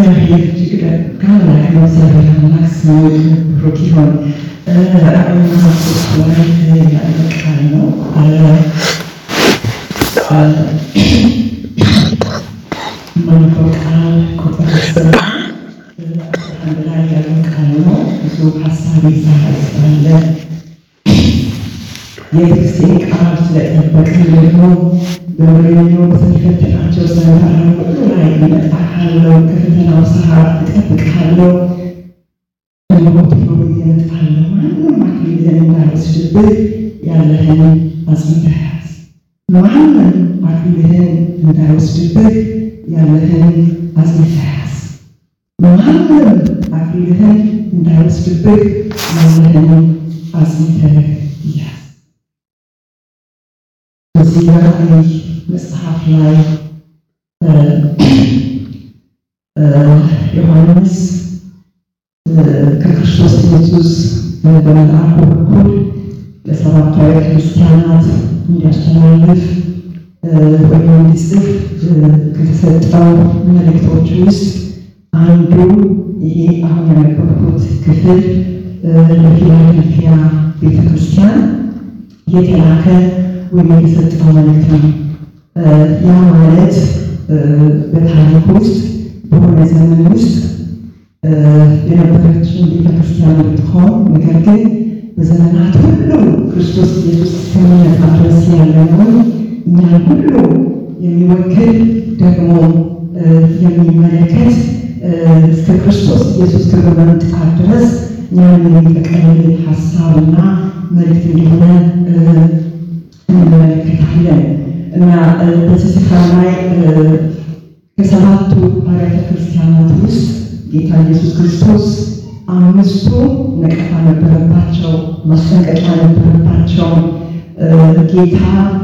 እግዚአብሔር እጅግ ታላቅ ነው። እግዚአብሔር አምላክ ስሙ ብሩክ ይሁን። ራዕይ ምዕራፍ ሶስት ላይ ያለ ቃል ነው። የማነበው ቃል ቁጥር አንድ ላይ ያለ ቃል ነው። ብዙ ሀሳብ ይዛል ስላለ የትዕግስቴን ቃል ስለጠበቅን ደግሞ በወሬኞ በተፈተናቸው ዘመን ሁሉ ላይ እመጣሃለሁ፣ ከፈተናው ሰዓት እጠብቅሃለሁ፣ በሞት ነው እመጣለሁ። ማንም አክሊልህን እንዳይወስድብህ ያለህን አጽንተህ ያዝ። ማንም አክሊልህን እንዳይወስድብህ ያለህን አጽንተህ ያዝ። ማንም አክሊልህን እንዳይወስድብህ ያለህን አጽንተህ ያዝ። በዚህ በራዕይ መጽሐፍ ላይ ዮሐንስ ከክርስቶስ ኢየሱስ በመልአኩ በኩል ለሰባቱ አብያተ ክርስቲያናት እንዲያስተላልፍ ወይም እንዲጽፍ ከተሰጠው መልእክቶች ውስጥ አንዱ ይሄ አሁን ያነበብኩት ክፍል ለፊላደልፊያ ቤተ ክርስቲያን የተላከ ወይም የተሰጠው መልእክት ነው። ያ ማለት በታሪክ ውስጥ በሆነ ዘመን ውስጥ የነበረችን ቤተክርስቲያን ብትሆን ነገር ግን በዘመናት ሁሉ ክርስቶስ ኢየሱስ እስከሚመጣ ድረስ ያለነውን እኛን ሁሉ የሚወክል ደግሞ የሚመለከት እስከ ክርስቶስ ኢየሱስ ክብር መምጣት ድረስ እኛን የሚጠቀልል ሀሳብና መልእክት እንደሆነ እንመለከታለን እና በዚህ ስፍራ ላይ ከሰባቱ አብያተ ክርስቲያናት ውስጥ ጌታ ኢየሱስ ክርስቶስ አምስቱ ነቀፋ ነበረባቸው፣ ማስጠንቀቂያ ነበረባቸው። ጌታ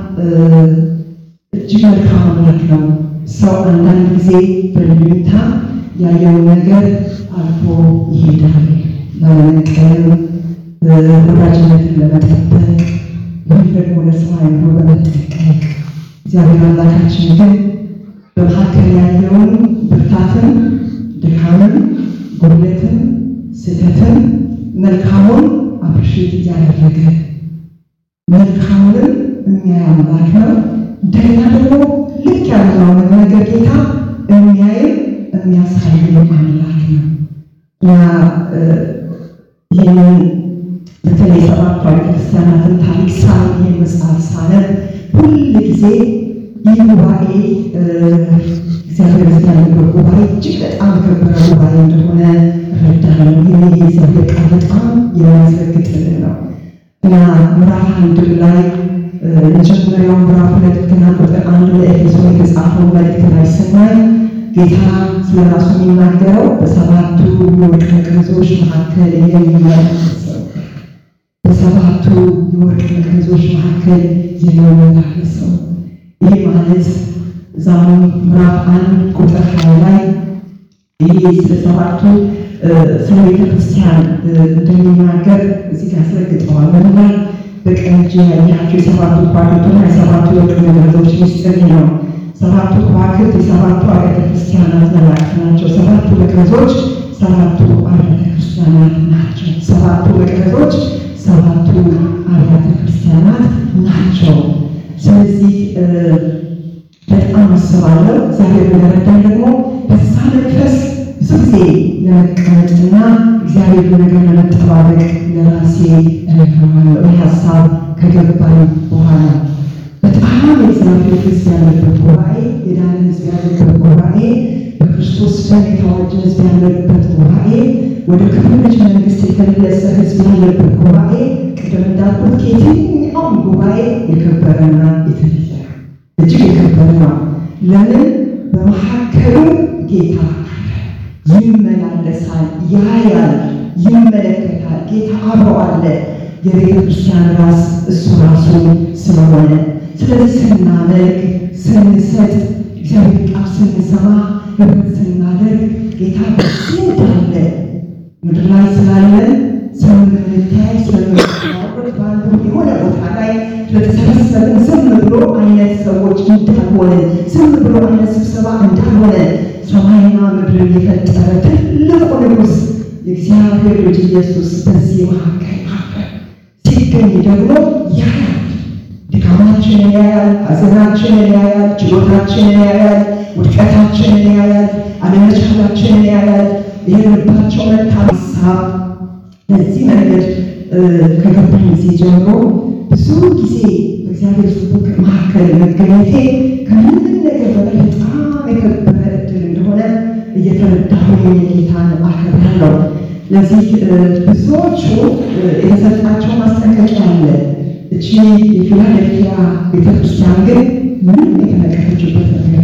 እጅግ መልካም አምላክ ነው። ሰው አንዳንድ ጊዜ በልዩታ ያየውን ነገር አልፎ ይሄዳል። ላለመቀየም ወዳጅነትን ለመጠበቅ ወይም ደግሞ ለስራ አይምሮ በመጠቀቅ እግዚአብሔር አምላካችን ግን በመካከል ያለውን ብርታትን፣ ድካምን፣ ጉድለትን፣ ስህተትን፣ መልካሙን አፕሪሼት እያደረገ መልካሙንም የሚያይ አምላክ ነው። እንደገና ደግሞ ልክ ያለውን ነገር ጌታ የሚያይም የሚያሳይም አምላክ ነው እና ይህንን በተለይ ሰባቱ አብያተ ክርስቲያናትን ታሪክ ሳ ይህን መጽሐፍ ሳነብ ሁል ጊዜ ይህ ጉባኤ እግዚአብሔር በዚህ ያለበት ጉባኤ እጅግ በጣም የከበረ ጉባኤ እንደሆነ እረዳለሁ። ይህ የእግዚአብሔር ቃል በጣም የሚያስረግጥልን ነው እና ምዕራፍ አንድ ላይ የመጀመሪያው ምዕራፍ ሁለት ገና ቁጥር አንድ ለኤፌሶን የተጻፈው መልእክት ላይ ስናይ ጌታ ስለ ራሱ የሚናገረው በሰባቱ የወርቅ መቅረዞች መካከል የሚመላለሰው በሰባቱ የወርቅ መቅረዞች መካከል የሚመላለሰው ይህ ማለት ዛሬ ምዕራፍ አንድ ቁጥር ሀያ ላይ ይህ ስለ ሰባቱ ስለ ቤተ ክርስቲያን እንደሚናገር እዚህ ጋር ያስረግጠዋል። በምናል በቀኝ እጅ ያያቸው የሰባቱ ከዋክብትና የሰባቱ የወርቅ መቅረዞች ምስጢር ነው። ሰባቱ ከዋክብት የሰባቱ አብያተ ክርስቲያናት መላእክት ናቸው። ሰባቱ መቅረዞች ሰባቱ አብያተ ክርስቲያናት ናቸው። ሰባቱ መቅረዞች ሰባቱ አብያተ ክርስቲያናት ናቸው። ስለዚህ በጣም አስባለሁ እግዚአብሔር በረዳኝ ደግሞ በዛ መንፈስ ብዙ ጊዜ ለመቀመጥና እግዚአብሔር ነገር ለመጠባበቅ ለራሴ እነግረዋለሁ። ይህ ሀሳብ ከገባኝ በኋላ በጣም የእግዚአብሔር ሕዝብ ያለበት ጉባኤ፣ የዳነ ሕዝብ ያለበት ጉባኤ፣ በክርስቶስ ደም የታወጀ ሕዝብ ያለበት ጉባኤ፣ ወደ ክብር ልጅ መንግስት የተመለሰ ሕዝብ ያለበት ጉባኤ ቅድም እንዳልኩት ከየትኛውም ጉባኤ የከበረና የተለየ እጅግ የከበረ ነው። ለምን? በመካከሉ ጌታ ይመላለሳል፣ ያያል፣ ይመለከታል። ጌታ አብሮ አለ። የቤተ ክርስቲያን ራስ እሱ ራሱ ስለሆነ ስለዚህ ስናመልክ፣ ስንሰጥ፣ እግዚአብሔር ቃል ስንሰማ፣ ህብረት ስናደርግ ጌታ በዚህ እንዳለ ምድር ላይ ስላለን ስለምንታይ ስለምንታወቅ በአንዱ የሆነ ቦታ ላይ ስለተሰበሰብን ዝም ብሎ አይነት ሰዎች እንዳልሆነ ዝም ብሎ አይነት ስብሰባ እንዳልሆነ ሰማይና ምድርን የፈጠረ ትልቁ ንጉሥ የእግዚአብሔር ልጅ ኢየሱስ በዚህ መካከል ሲገኝ ደግሞ ያያል። ድካማችንን ያያል፣ ሐዘናችንን ያያል፣ ችሎታችንን ያያል፣ ውድቀታችንን ያያል፣ አለመቻላችንን ያያል። የልባቸው መልካም ሀሳብ በዚህ መንገድ ከገባኝ ጊዜ ጀምሮ ብዙ ጊዜ በእግዚአብሔር ሕዝብ መካከል መገኘቴ ከምንም ነገር በላይ በጣም የከበረ እድል እንደሆነ እየተረዳሁኝ ጌታን አከብራለሁ። ለዚህ ብዙዎቹ የተሰጣቸው ማስጠንቀቂያ አለ። እቺ የፊላደልፊያ ቤተክርስቲያን ግን ምንም የተነቀፈችበት ነገር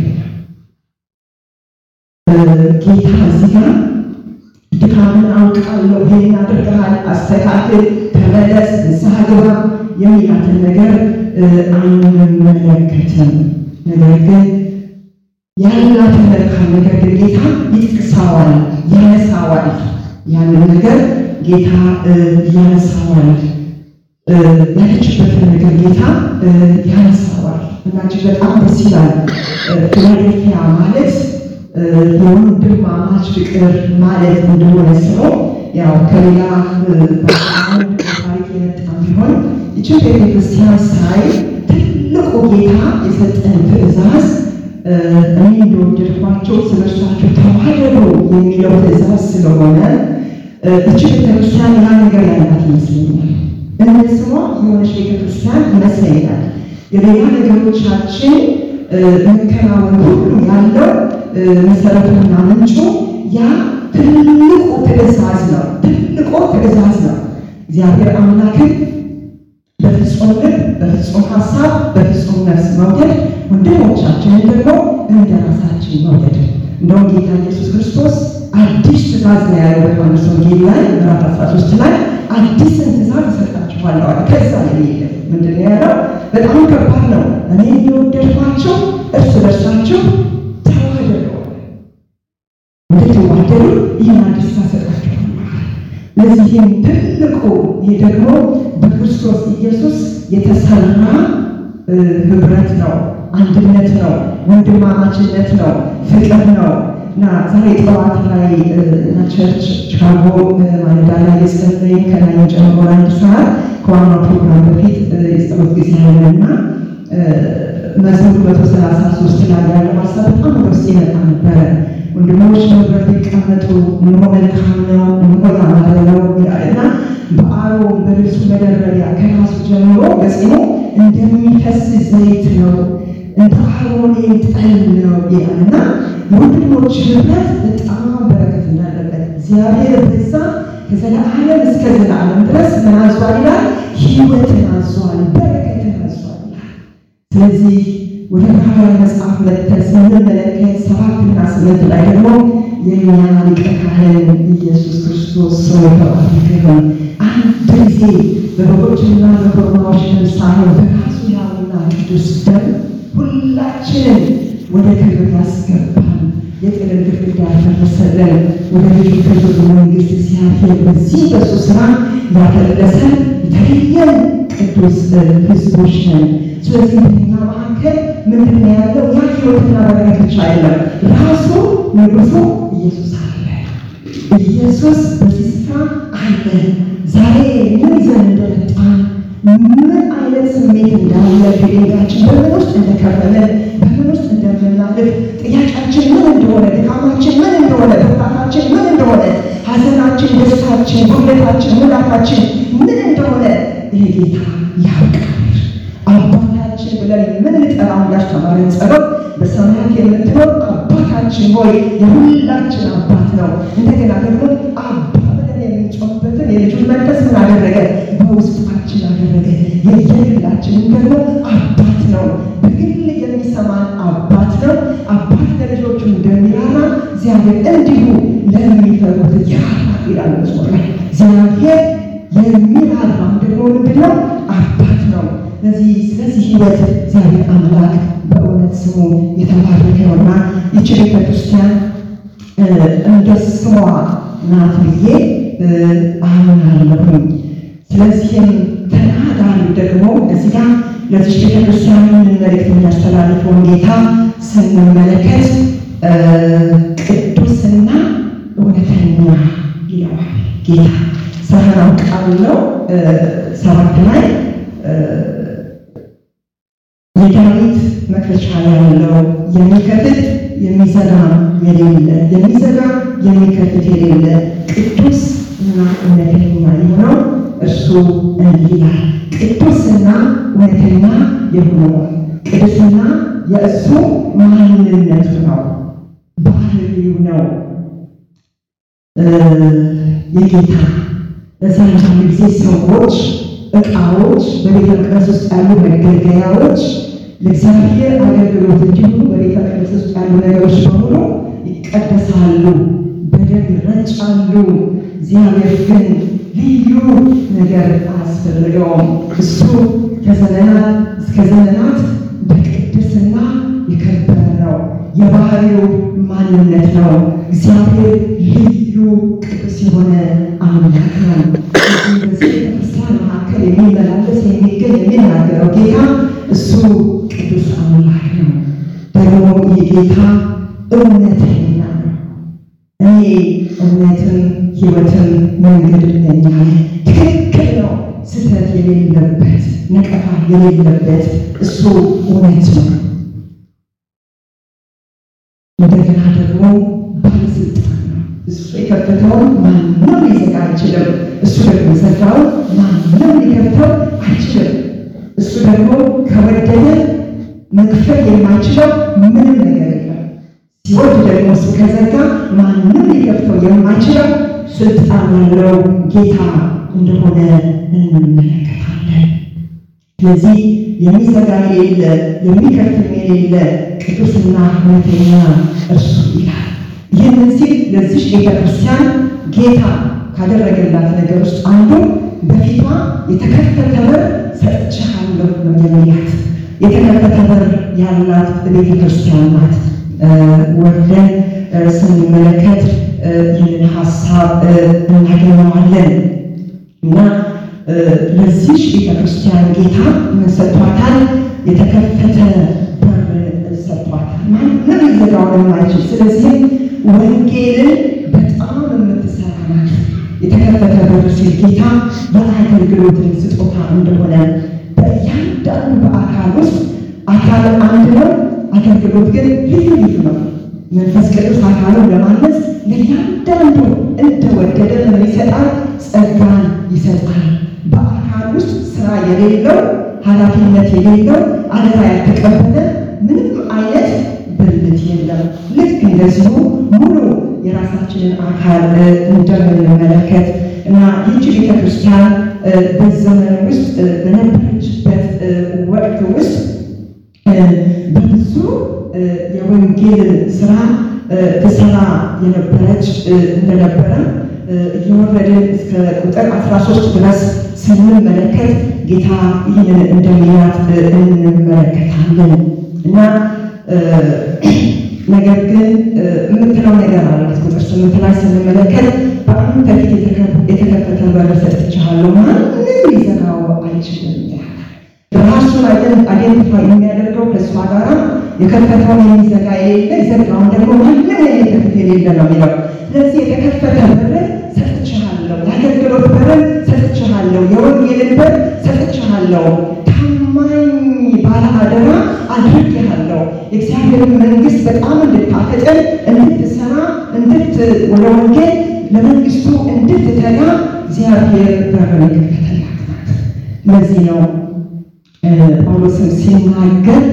ጌታ እዚህ ጋር ድካምን አውቃለሁ፣ ይሄን አድርገሃል፣ አስተካክል፣ ተመለስ፣ ንስሐ ግባ የሚላትን ነገር አንመለከትም። ነገር ግን ያላትን መልካም ነገር ግን ጌታ ይጥቅሰዋል፣ ያነሳዋል። ያንን ነገር ጌታ ያነሳዋል። ያለችበትን ነገር ጌታ ያነሳዋል እና እጅግ በጣም ደስ ይላል። ፊላዴልፊያ ማለት የወንድማማች ፍቅር ማለት እንደሆነ ስለው ያው ከሌላ ታሪክ የመጣ ቢሆን ይችን ቤተክርስቲያን ሳይ ትልቁ ጌታ የሰጠን ትእዛዝ እኔ እንደወደድኳቸው ስለ እርሳቸው ተዋደዱ የሚለው ትእዛዝ ስለሆነ እች ቤተክርስቲያን ያ ነገር ያላት ይመስለኛል። እንደ ስሟ የሆነች ቤተክርስቲያን ይመስለኛል። የሌላ ነገሮቻችን መከናወን ሁሉ ያለው መሰረቱና ምንጩ ያ ትልቁ ትእዛዝ ነው። ትልቁ ትእዛዝ ነው። እግዚአብሔር አምላክን በፍጹም ልብ፣ በፍጹም ሀሳብ፣ በፍጹም ነፍስ መውደድ፣ ወንድሞቻችንን ደግሞ እንደ ራሳችን መውደድ። እንደውም ጌታ ኢየሱስ ክርስቶስ አዲስ ትእዛዝ ነው ያለው በዮሐንስ ወንጌል ላይ ምዕራፍ 13 ላይ አዲስን ትእዛዝ እሰጣችኋለሁ አለ። ከዛ የሌለ ምንድን ነው ያለው? በጣም ከባድ ነው። እኔ የወደድኳቸው እርስ በርሳቸው ተዋደዱ፣ እንድትዋደዱ ይህን አዲስ እሰጣችኋለሁ። ለዚህም ትልቁ ይህ ደግሞ በክርስቶስ ኢየሱስ የተሰራ ህብረት ነው፣ አንድነት ነው፣ ወንድማማችነት ነው፣ ፍቅር ነው እና ዛሬ ጠዋት ላይ እና ቸርች ቺካጎ ማለዳ ላይ የጸለይ ከላይ ጨምሮ አንድ ሰዓት ከዋናው ፕሮግራም በፊት የጸሎት ጊዜ ያለና መዝሙር መቶ ሰላሳ ሶስት ላይ ያለው ሀሳብ በጣም ወደ ውስጥ ይመጣ ነበረ። ወንድሞች በህብረት ይቀመጡ፣ እነሆ መልካም ነው፣ እነሆ ያማረ ነው ይላልና በአሮን በልብሱ መደረቢያ ከራሱ ጀምሮ በጽኑ እንደሚፈስ ዘይት ነው እንደ አሮን ጠል ነው ይላልና የወንድሞች ህብረት በጣም በረከት እንዳለበት እግዚአብሔር በዛ ከዘለዓለም እስከ ዘላለም ድረስ ምን አዟል ይላል? ህይወትን አዟል፣ በረከትን አዟል ይላል። ስለዚህ ወደ ዕብራውያን መጽሐፍ መጥተን ስንመለከት ሰባትና ስምንት ላይ ደግሞ የእኛ ሊቀ ካህን ኢየሱስ ክርስቶስ ሰው የተባረከ ይሁን። አንድ ጊዜ በበጎችና በኮርማዎች ደም ሳይሆን በራሱ ያውና ቅዱስ ደም ሁላችንን ወደ ክብር ያስገባል። የጥልን ግድግዳ ያፈረሰልን ወደ ልጁ ክብር መንግስት እግዚአብሔር በዚህ በሱ ስራ ያፈለሰን የተለየን ቅዱስ ህዝቦች ነን። ስለዚህ በኛ መካከል ምንድን ነው ያለው? ያ ህይወትና በረከት ብቻ አይደለም፣ ራሱ ንጉሱ ኢየሱስ አለ። ኢየሱስ በዚህ ስፍራ አለ። ዛሬ ምን ይዘን እንደመጣን ምን አይነት ስሜት እንዳለ ከጌታችን በምን ውስጥ እንደከረመ በምን ውስጥ እንደምናልፍ ጥያቄያችን ምን እንደሆነ ድካማችን ምን እንደሆነ ብርታታችን ምን እንደሆነ ሐዘናችን፣ ደስታችን፣ ጉድለታችን፣ ሙላታችን ምን እንደሆነ ይህ ጌታ ያውቃል። አባታችን ብለን የምንጠራው እንዳስተማረን ጸሎት በሰማያት የምትኖር አባታችን ሆይ የሁላችን አባት ነው። እንደገና ደግሞ አባ ብለን የምንጮህበትን የልጁን መንፈስ ምን አደረገ? በውስጣችን አደረገ። የየግላችንን ደግሞ አባት ነው። በግል የሚሰማን አባት ነው። አባት ለልጆቹ እንደሚራራ እግዚአብሔር እንዲሁ ለሚፈሩት ይራራል ይላል መዝሙር ላይ። እግዚአብሔር የሚራራም ደግሞ ምንድን ነው? አባት ነው። ስለዚህ ስለዚህ ህይወት እግዚአብሔር አምላክ በእውነት ስሙ የተባረከ ነውና ይቺ ቤተክርስቲያን እንደ ስሟ ናት ብዬ አምናለሁኝ። ስለዚህም ተናጋሪ ደግሞ እዚህ ጋር ለዚህ ቤተክርስቲያን ምን መልእክት የሚያስተላልፈውን ጌታ ስንመለከት ቅዱስና እውነተኛ ይለዋል ጌታ። ሰሐናው ቃል ነው ሰባት ላይ የዳዊት መክፈቻ ያለው የሚከፍት የሚዘጋ የሌለ የሚዘጋ የሚከፍት የሌለ ቅዱስ እና እውነተኛ የሆነው እርሱ እንዲህ ይላል። ቅዱስና እውነተኛ የሆነው ቅዱስና የእሱ ማንነቱ ነው፣ ባህሪው ነው። የጌታ በዛን ጊዜ ሰዎች እቃዎች በቤተ መቅደስ ውስጥ ያሉ መገልገያዎች ለእግዚአብሔር አገልግሎት እንዲሆኑ በቤተ መቅደስ ውስጥ ያሉ ነገሮች በሙሉ ይቀደሳሉ፣ በደም ይረጫሉ። እግዚአብሔር ግን ልዩ ነገር አያስፈልገውም። እሱ ከዘመናት እስከ ዘመናት በቅድስና የከበረ ነው። የባህሪው ማንነት ነው። እግዚአብሔር ልዩ ቅዱስ የሆነ አምላክ ነው። በዚህ ቤተክርስቲያን መካከል የሚመላለስ የሚገኝ የሚናገረው ጌታ እሱ ቅዱስ አምላክ ነው። ደግሞ የጌታ እውነተኛ ነው። እኔ እውነትን ሕይወትን መንገድ ነኝ አለ። ትክክል ነው። ስህተት የሌለበት ነቀፋ የሌለበት እሱ እውነት ነው። እንደገና ደግሞ ባለስልጣን ነው። እሱ የከፈተውን ማንም ሊዘጋ አይችልም። እሱ ደግሞ የዘጋውን ማንም ሊከፍተው አይችልም። እሱ ደግሞ ከወደደ መክፈት የማይችለው ምንም ነገር የለም። ሲወድ ደግሞ እሱ ከዘጋ ማንም ሊከፍተው የማይችለው ስልጣን ያለው ጌታ እንደሆነ እንመለከታለን። ስለዚህ የሚዘጋ የሌለ የሚከፍትም የሌለ ቅዱስና እውነተኛ እርሱ ይላል። ይህንን ሲል ለዚች ቤተ ክርስቲያን ጌታ ካደረገላት ነገር ውስጥ አንዱ በፊቷ የተከፈተ በር ሰጥቼሃለሁ ነው የሚላት። የተከፈተ በር ያላት ቤተ ክርስቲያን ናት። ወርደን ስንመለከት ይህንን ሀሳብ እናገኘዋለን እና ለዚች ቤተ ክርስቲያን ጌታ ምን ሰጥቷታል? የተከፈተ በር ሰጥቷታል። ማንም ሊዘጋው የማይችል ስለዚህ ወንጌልን በጣም የምትሰራ ናት። የተከፈተ በር ሲል ጌታ የአገልግሎትን ስጦታ እንደሆነ በእያንዳንዱ በአካል ውስጥ አካል አንድ ነው፣ አገልግሎት ግን ልዩ ልዩ ነው። መንፈስ ቅዱስ አካሉን ለማነጽ ለእያንዳንዱ እንደወደደ ምን ይሰጣል? ጸጋን ይሰጣል። በአካል ውስጥ ስራ የሌለው ኃላፊነት የሌለው አደራ ያልተቀበለ ምንም አይነት ብልት የለም። ልክ እንደዚሁ ሙሉ የራሳችንን አካል እንደምንመለከት እና ይህች ቤተክርስቲያን በዘመን ውስጥ በነበረችበት ወቅት ውስጥ በብዙ የወንጌል ስራ ትሰራ የነበረች እንደነበረ እየወረድን እስከ ቁጥር 13 ድረስ ስንመለከት ጌታ ይህንን እንደሚላት እንመለከታለን እና ነገር ግን የምትለው ነገር አላት። ቁጥር ስምንት ላይ ስንመለከት በአሁኑ በፊት የተከፈተ በር ሰጥቼሃለሁ፣ ማንም ሊዘጋው አይችልም ይላል። ራሱን አይደንቲፋይ የሚያደርገው ከእሷ ጋራ የከፈተውን የሚዘጋ የሌለ የዘጋውን ደግሞ ማንም የሚከፍት የሌለ ነው የሚለው። ስለዚህ የተከፈተ በር ሰጥቼሃለሁ፣ የአገልግሎት በር ሰጥቼሃለሁ፣ የወንጌልን በር ሰጥቼሃለሁ፣ ታማኝ ባለ አደራ አድርጌሃለሁ። የእግዚአብሔርን መንግስት በጣም እንድታፈጥን እንድትሰራ፣ እንድት ወደ ወንጌል ለመንግስቱ እንድትተጋ እግዚአብሔር በርን የከፈተላት ናት። ለዚህ ነው ጳውሎስም ሲናገር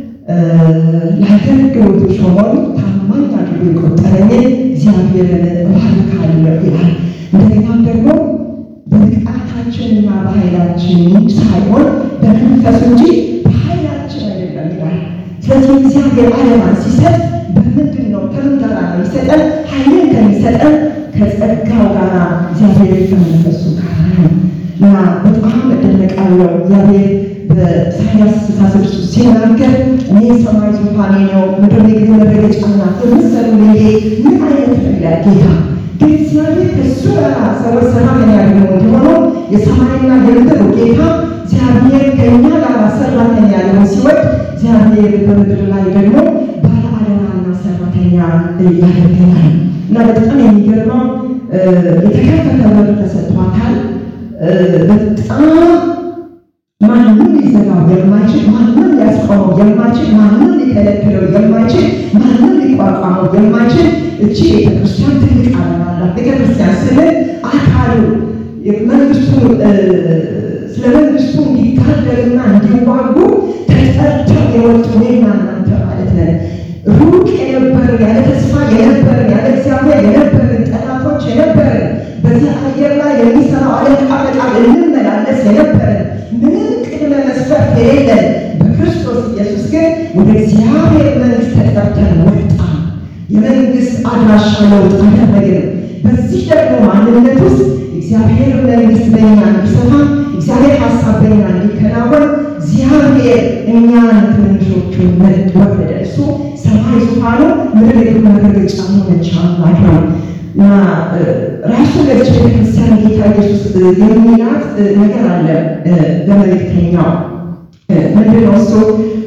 ለአገልግሎቱ ሾመው ታማኝ አድርጎ የቆጠረኝ እግዚአብሔርን እባርካለሁ ይላል። እንደገናም ደግሞ በብቃታችንና በኃይላችን ሳይሆን በመንፈሱ እንጂ በኃይላችን አይደለም ይላል። ስለዚህ እግዚአብሔር ዓለማን ሲሰጥ በምንድን ነው? ከምን ጋር ነው የሚሰጠን? ኃይልን ከሚሰጠን ከጸጋው ጋር እግዚአብሔር ከመንፈሱ ጋር ነው እና በጣም እደነቃለሁ እግዚአብሔር በኢሳያስ ስልሳ ስድስት ሲናገር እኔ የሰማይ ዙፋኔ ነው፣ ምድር የእግሬ መረገጫ ናት የምትሰሩ ልዬ ምን አይነት ነው ይላል ጌታ። ግን እግዚአብሔር ከእሱ ጋር ሰዎች ሰላም ያገኙ እንዲሆኑ የሰማይና የምድር ጌታ እግዚአብሔር ከእኛ ጋር ሰራተኛ ሊሆን ሲወድ እግዚአብሔር በምድር ላይ ደግሞ ባለ አደራና ሰራተኛ ያደርገናል እና በጣም የሚገርመው የተከፈተ በር ተሰጥቷታል። በጣም ማንም ሊዘጋው የማይችል ማንም ሊያስቆመው የማይችል ማንም ሊከለክለው የማይችል ማንም ሊቋቋመው የማይችል እቺ ቤተክርስቲያን ትልቅ ዓላማ አላት። ቤተክርስቲያን ስንል አካሉ መንግስቱ ስለ መንግስቱ እንዲታደርና እንዲዋጉ ተጠርተው የወጡ እኔና እናንተ ማለት ነን። ሩቅ የነበርን ያለ ተስፋ የነበርን ያለ እግዚአብሔር የነበርን ጠላቶች የነበርን በዚህ አየር ላይ የሚሰራው አለቃ በጣም እንመላለስ የነበርን ምንም ቅድመ መስፈርት የሌለን በክርስቶስ ኢየሱስ ግን ወደ እግዚአብሔር መንግስት ተጠርተን ወጣን። የመንግስት አድራሻ ለውጥ አደረግን። በዚህ ደግሞ ማንነት ውስጥ እግዚአብሔር መንግስት በእኛ እንዲሰፋ እግዚአብሔር ሀሳብ በእኛ እንዲከናወን እግዚአብሔር እኛን ትንሾቹን ወረደ። እሱ ሰማይ ዙፋኑ ምድር የእግሩ መረገጫ ሆነች አምላክ ነው እና ራሱ ለች ቤተክርስቲያን ጌታ ኢየሱስ የሚላት ነገር አለ በመልእክተኛው ምንድን ነው እሱ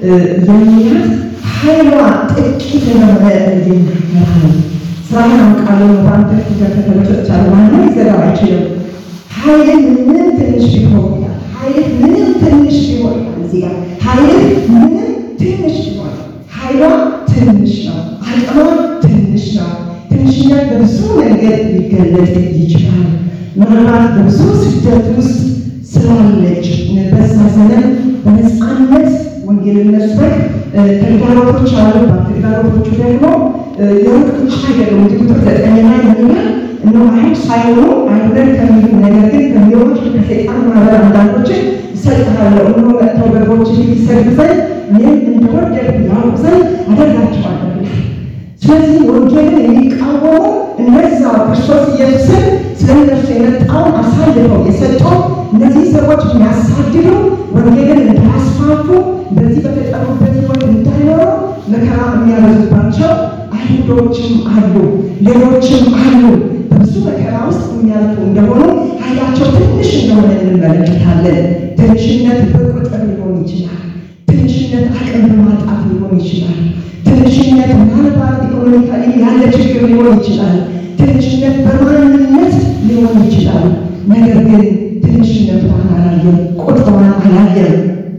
የሚላት ኃይሏ ጥቂት የሆነ ይናገራል። ስራህን አውቃለሁ በአንተ ፊት ተተለጨቻለ ማንም ሊዘጋው አይችልም። ኃይልን ምንም ትንሽ ቢሆን ይላል። ኃይልህ ምንም ትንሽ ቢሆን ይላል። እዚህ ጋር ኃይልህ ምንም ትንሽ ቢሆን ኃይሏ ትንሽ ነው። አቅሟ ትንሽ ነው። ትንሽነት በብዙ መንገድ ሊገለጥ ይችላል። ምናልባት በብዙ ስደት ውስጥ ስላለች በዛ ዘመን በነፃነት ወንጌልን መስበክ ተግዳሮቶች አሉባት። ተግዳሮቶቹ ደግሞ የሩቅ ብቻ አይደሉም። እንግዲህ ቁጥር ዘጠኝ ላይ ይላል እነሆ አይሁድ ሳይሆኑ አይሁደን ከሚሉ ነገር ግን ከሚሆኑት ከሰይጣን ማህበር አንዳንዶችን እሰጥሃለሁ እነሆ መጥተው በጎች ፊት ይሰግዱ ዘንድ እኔም እንደወደድሁ ያውቁ ዘንድ አደርጋቸዋለሁ ይላል። ስለዚህ ወንጌልን የሚቃወሙ እነዛ ክርስቶስ ኢየሱስን ስለ እነርሱ የመጣውን አሳልፈው የሰጡ እነዚህ ሰዎች የሚያሳድዱ ወንጌልን እንዳያስፋፉ በዚህ በተጠሩበት ሕይወት እንዳይኖሩ መከራ የሚያበዙባቸው አይሁዶችም አሉ፣ ሌሎችም አሉ። በብዙ መከራ ውስጥ የሚያልፉ እንደሆኑ ኃይላቸው ትንሽ እንደሆነ እንመለከታለን። ትንሽነት በቁጥር ሊሆን ይችላል። ትንሽነት አቅም በማጣት ሊሆን ይችላል። ትንሽነት ምናልባት ኢኮኖሚካሊ ያለ ችግር ሊሆን ይችላል። ትንሽነት በማንነት ሊሆን ይችላል። ነገር ግን ትንሽነቷን አላየም፣ ቁጥሯን አላየም።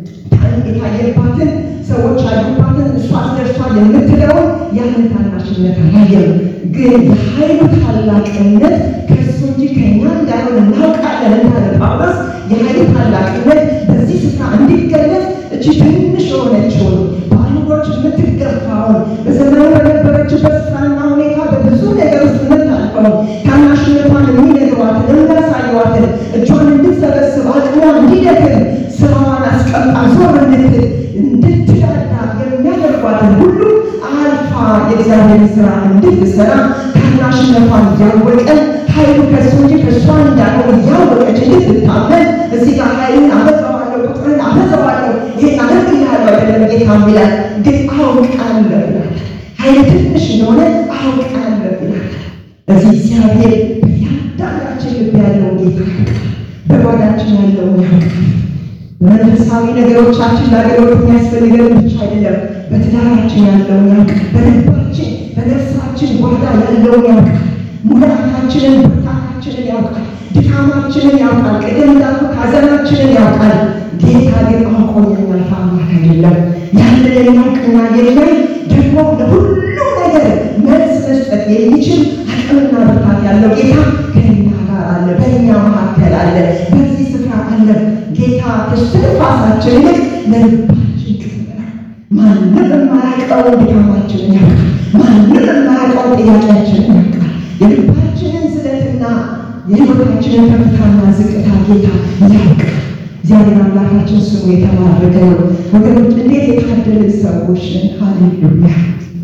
የታየባትን ሰዎች ያሉባትን እሷ አስደርሷ የምትለውን ያንን ታናሽነት አላየም። ግን የኃይሉ ታላቅነት ከእሱ እንጂ ከእኛ እንዳይሆን እናውቃለን እንዳለ ጳውሎስ የኃይሉ ታላቅነት በዚህ ስፍራ እንዲገለጽ እቺ ትንሽ የሆነችውን በአይሁዶች የምትገፋውን በዘመኑ በነበረችበት ስፍራና ሁኔታ በብዙ ነገር ውስጥ የምታልፈውን ታናሽነቷን የሚነግሯትን የሚያሳዩዋትን እጇን እንድትሰበስብ አቅሟ እንዲደክም ስራዋን አስቀምጣ ዞር እንድትል እንድትዳዳ የሚያደርጓትን ሁሉ አልፋ የእግዚአብሔር ስራ እንድትሰራ ታናሽነቷን እያወቀን ኃይሉ ከሱ እንጂ ከእሷ እንዳልሆነ እያወቀች እንድትታመን እዚህ ጋር ኃይልን አበዛዋለሁ፣ ቁጥርን አበዛዋለሁ፣ ይሄን አደርግልሃለሁ አይደለም ጌታ ይላል። ግን አውቃለሁ ይላል። ኃይል ትንሽ እንደሆነ አውቃለሁ ይላል። እዚህ እግዚአብሔር በእያንዳንዳችን ልብ ያለውን ጌታ ያውቃል። በጓዳችን ያለውን ያውቃል። በመንፈሳዊ ነገሮቻችን ለአገልግሎት የሚያስፈልገን ብቻ አይደለም። በትዳራችን ያለውን ያውቃል። በልባችን በነፍሳችን ጓዳ ያለውን ያውቃል። ሙላታችንን ብርታታችንን ያውቃል። ድካማችንን ያውቃል። ቅድም እንዳልኩት ሐዘናችንን ያውቃል። ጌታ ግን አውቆ የሚያልፍ አምላክ አይደለም። ያንን የሚያውቅና የሚያይ ደግሞ ለሁሉ ነገር መልስ መስጠት የሚችል አቅምና ብርታት ያለው ጌታ ከእኛ ጋር አለ፣ በእኛ መካከል አለ፣ በዚህ ስፍራ አለ። ጌታ ከስትንፋሳችን ይልቅ ለልባችን ቅርብ ነው። ማንም የማያውቀው ድካማችንን ያውቃል። ማንም የማያውቀው ጥያቄያችንን ያውቃል። የልባችንን ስለትና የሕይወታችንን ከፍታና ዝቅታ ጌታ ያውቃል። እግዚአብሔር አምላካችን ስሙ የተባረከ ነው። ወገኖች እንዴት የታደልን ሰዎች ነን! ሃሌሉያ!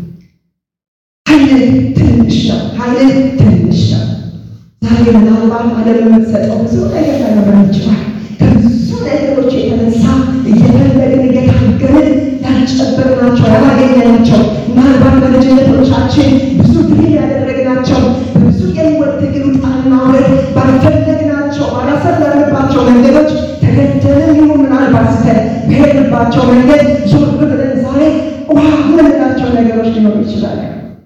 ኃይል ትንሽ ነው። ኃይል ትንሽ ነው። ዛሬ ምናልባት ዓለም የምትሰጠው ብዙ ነገር ላይኖረን ይችላል። ከብዙ ነገሮች የተነሳ እየፈለግን እየታገልን ያልጨበጥናቸው ያላገኘናቸው ምናልባት በልጅነቶቻችን ብዙ ድል ያደረግናቸው በብዙ የህይወት ትግል ውጣና ውረድ ባልፈለግናቸው ባላሰብንባቸው መንገዶች ተገደልን ይሁን ምናልባት ስተን በሄድንባቸው መንገድ ዞር ብለን ዛሬ ውሃ የምንላቸው ነገሮች ሊኖሩ ይችላል።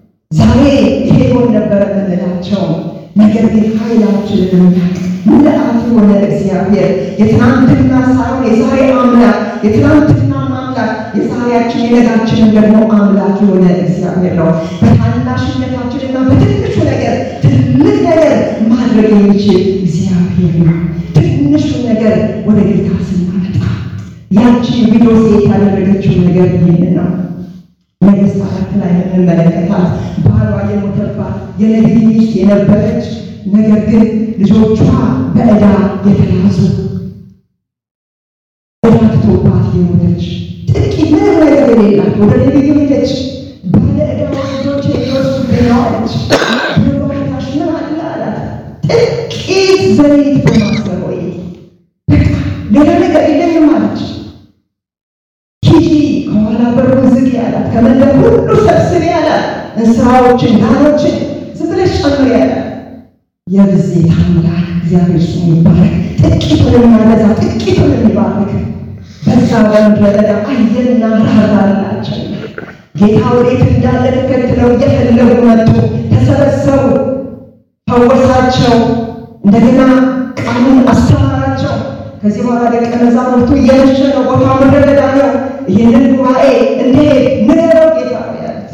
ነገር ግን ኃይላችንን የሚያውቅ ምልአት የሆነ እግዚአብሔር የትናንትና ሳይሆን የዛሬ አምላክ የትናንትና አምላክ የዛሬያችን የነጋችንን ደግሞ አምላክ የሆነ እግዚአብሔር ነው። በታናሽነታችንና በትንሹ ነገር ትልቅ ነገር ማድረግ የሚችል እግዚአብሔር ነው። ትንሹን ነገር ወደ ጌታ ስናመጣ ያቺ ቪዲዮ ሴት ያደረገችው ነገር ይህንን ነው። ነገሥት አራት ላይ የምንመለከታት ባሏ የሞተባት የነቢይ ሚስት የነበረች ነገር ግን ልጆቿ በዕዳ የተያዙ ዕዳ ትቶባት የሞተች ጥቂት ምንም ነገር የሌላት ወደ ነቢዩ ሄደች። ባለ ዕዳዋ ልጆች የሚወስዱብኝ ነው አለች። በባታሽ ምን አለ አላት። ጥቂት ዘይት በማሰብ ወይ በቃ ሌላ ነገር የለኝም አለች። ሂጂ ከኋላ በሩ ዝጊ ያላት፣ ከመንደር ሁሉ ሰብስቢ ያላት፣ እንስራዎችን ዳሮችን ዝም ብለሽ ጨምሪ ያላት። የብዜት አምላክ እግዚአብሔር ስሙ ይባረክ። ጥቂቱን የሚያበዛ ጥቂቱን የሚባርክ በዛ በምድረ በዳ አየና ራራላቸው። ጌታ ወዴት እንዳለ ተከትለው እየፈለጉ መጡ፣ ተሰበሰቡ፣ ፈወሳቸው፣ እንደገና ቃሉን አስተማራቸው። ከዚህ በኋላ ደቀ መዛሙርቱ እየመሸ ነው፣ ቦታ ምድረ በዳ ነው። ይህንን ጉባኤ እንዴት ንገረው ጌታ ያሉት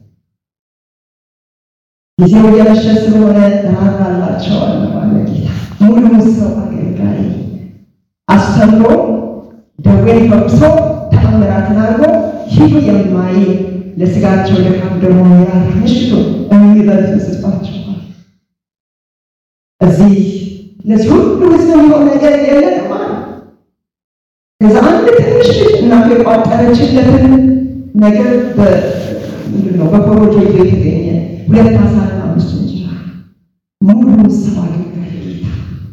ጊዜው እየመሸ ስለሆነ ራራላቸዋል ባለ ጌታ ሙሉ ሰው አገልጋይ አስተምሮ ደዌን ፈውሶ ተአምራትን አድርጎ ሂዱ የማይል ለስጋቸው ድካም ደግሞ ያለ ምሽቱ የሚበልጥ ስጧቸዋል። እዚህ ለዚህ ሁሉ ህዝብ የሚሆን ነገር የለንም አለ። ከዛ አንድ ትንሽ ልጅ እናቱ የቋጠረችለትን ነገር ምንድን ነው በኮሮጆ ይዞ የተገኘ ሁለት አሳና አምስት እንጀራ ሙሉ ሰው አገልጋይ ጌታ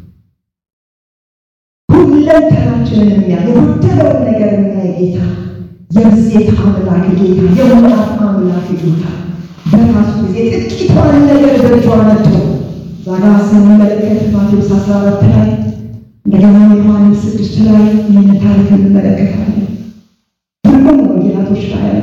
ሁለንተናችንን የሚያ የጎደለውን ነገር የሚያይ ጌታ የብዜት አምላክ ጌታ የሙላት አምላክ ጌታ በራሱ ጊዜ ጥቂቷን ነገር በእጇ መጥቶ ዛጋ ስንመለከት ማቴዎስ አስራ አራት ላይ እንደገና ዮሐንስ ስድስት ላይ ይህን ታሪክ እንመለከታለን። ሁሉም ወንጌላቶች ላይ ያሉ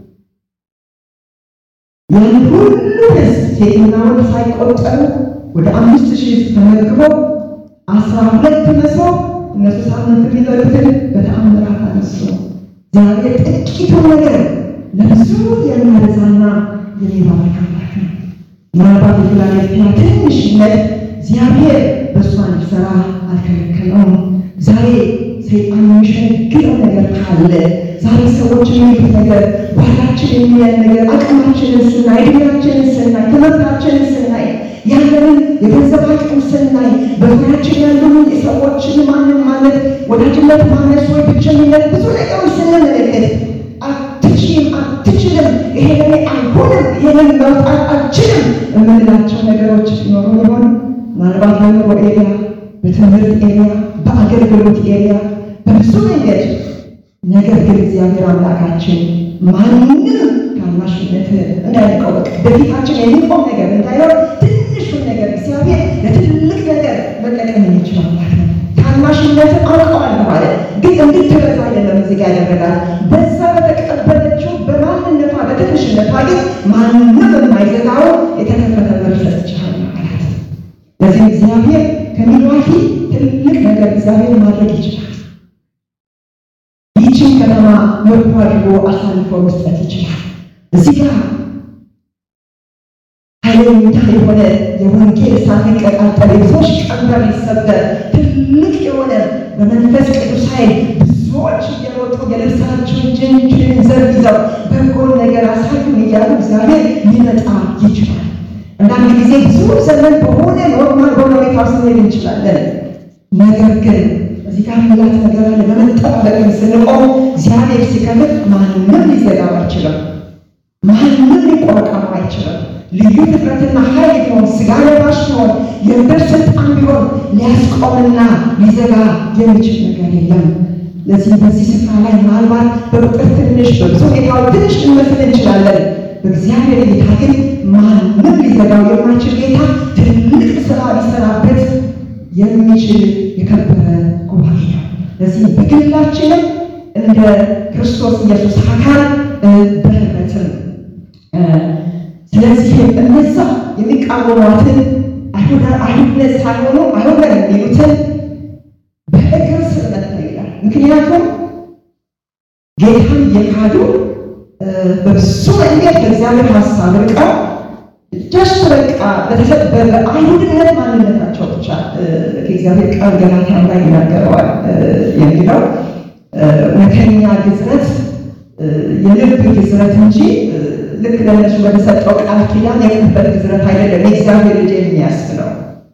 ያን ሁሉ ህዝብ ሴትና ወንድ ሳይቆጠሩ ወደ አምስት ሺህ ህዝብ ተመግቦ አስራ ሁለት መሶብ እነሱ ሳምንት የሚበሉትን በተአምራት አነሱ። እግዚአብሔር ጥቂቱን ነገር ለብዙ የሚያበዛና የሚባርክ አምላክ ነው። ምናልባት የፊላዴልፊያ ትንሽነት እግዚአብሔር በእሷ እንዲሰራ አልከለከለውም። ዛሬ ሰይጣን የሚሸነግለው ነገር ካለ ዛሬ ሰዎች የሚሉት ነገር ዋጋችን የሚያል ነገር አቅማችንን ስናይ፣ እድሜያችንን ስናይ፣ ትምህርታችንን ስናይ፣ ያለንን የገንዘብ አቅም ስናይ፣ በዙሪያችን ያለውን የሰዎችን ማንን ማለት ወዳጅነት ማነስ ወይ ብቸኝነት ብዙ ነገሮች ስንመለከት አትችይም፣ አትችልም፣ ይሄ ለኔ አይሆንም፣ ይሄንን መውጣት አልችልም የምንላቸው ነገሮች ሲኖሩ ይሆን? ምናልባት በኑሮ ኤሪያ፣ በትምህርት ኤሪያ፣ በአገልግሎት ኤሪያ በብዙ መንገድ ነገር ግን እግዚአብሔር አምላካችን ማንም ታናሽነት እንዳይቀው በፊታችን የሚቆም ነገር እንዳይሆን ትንሹን ነገር እግዚአብሔር ለትልቅ ነገር መጠቀም የሚችል አምላክ ነው። ታናሽነትን አውቀዋለሁ ማለት ግን እንድትበዛ አይደለም እዚህ ጋር ያደረጋል። በዛ በተቀበለችው በማንነቷ በትንሽነቷ ግን ማንም የማይዘጋው የተከፈተ በር ሰጥቻለሁ ማለት ለዚህ እግዚአብሔር ከሚሏፊ ትልቅ ነገር እግዚአብሔር ማድረግ ይችላል። ይህችን ከተማ ምርኮ አድርጎ አሳልፎ መስጠት ይችላል። እዚህ ጋር ኃይለኛ የሆነ የወንጌል እሳት ሊቀጣጠል የብዙዎች ቀንበር ሊሰበር ትልቅ የሆነ በመንፈስ ቅዱስ ኃይል ብዙዎች እየሮጡ የልብሳቸውን ጅንጅን ዘርግዘው በጎን ነገር አሳዩን እያሉ እግዚአብሔር ሊመጣ ይችላል። አንዳንድ ጊዜ ብዙ ዘመን በሆነ ኖርማል በሆነ ሁኔታ ውስጥ ልንሄድ እንችላለን። ነገር ግን እዚህ ጋር ሚላት ነገር አለ። በመጠባበቅ ስንቆም እግዚአብሔር ሲከፍት ማንም ሊዘጋው አይችልም። ማንም ሊቋቋመው አይችልም። ልዩ ትኩረትና ኃይል ቢሆን ስጋ ለባሽ ቢሆን የምድር ስልጣን ቢሆን ሊያስቆምና ሊዘጋ የሚችል ነገር የለም። ለዚህ በዚህ ስፍራ ላይ ምናልባት በቁጥር ትንሽ በብዙ ሁኔታው ትንሽ ልንመስል እንችላለን። በእግዚአብሔር ጌታ ግን ማንም ሊዘጋው የማይችል ጌታ ትልቅ ስራ ሊሰራበት የሚችል የከበረ ጉባኤ ነው። ለዚህ በግላችንም እንደ ክርስቶስ ኢየሱስ አካል በህብረትም ስለዚህ እነዛ የሚቃወሟትን አይሁድነት ሳይሆኑ አይሁደን የሚሉትን በእግር ስር መታ ይላል። ምክንያቱም ጌታን የካዱ በብዙ መንገድ በእግዚአብሔር ሀሳብ ርቀው ጀስት በቃ በአይሁድነት ማንነታቸው ብቻ ከእግዚአብሔር ቃል ገላትያ ላይ ይናገረዋል የሚለው እውነተኛ ግዝረት የልብ ግዝረት እንጂ ልክ ለእነሱ በተሰጠው ቃል ኪዳን የቅበት ግዝረት አይደለም። የእግዚአብሔር ልጅ የሚያስብለው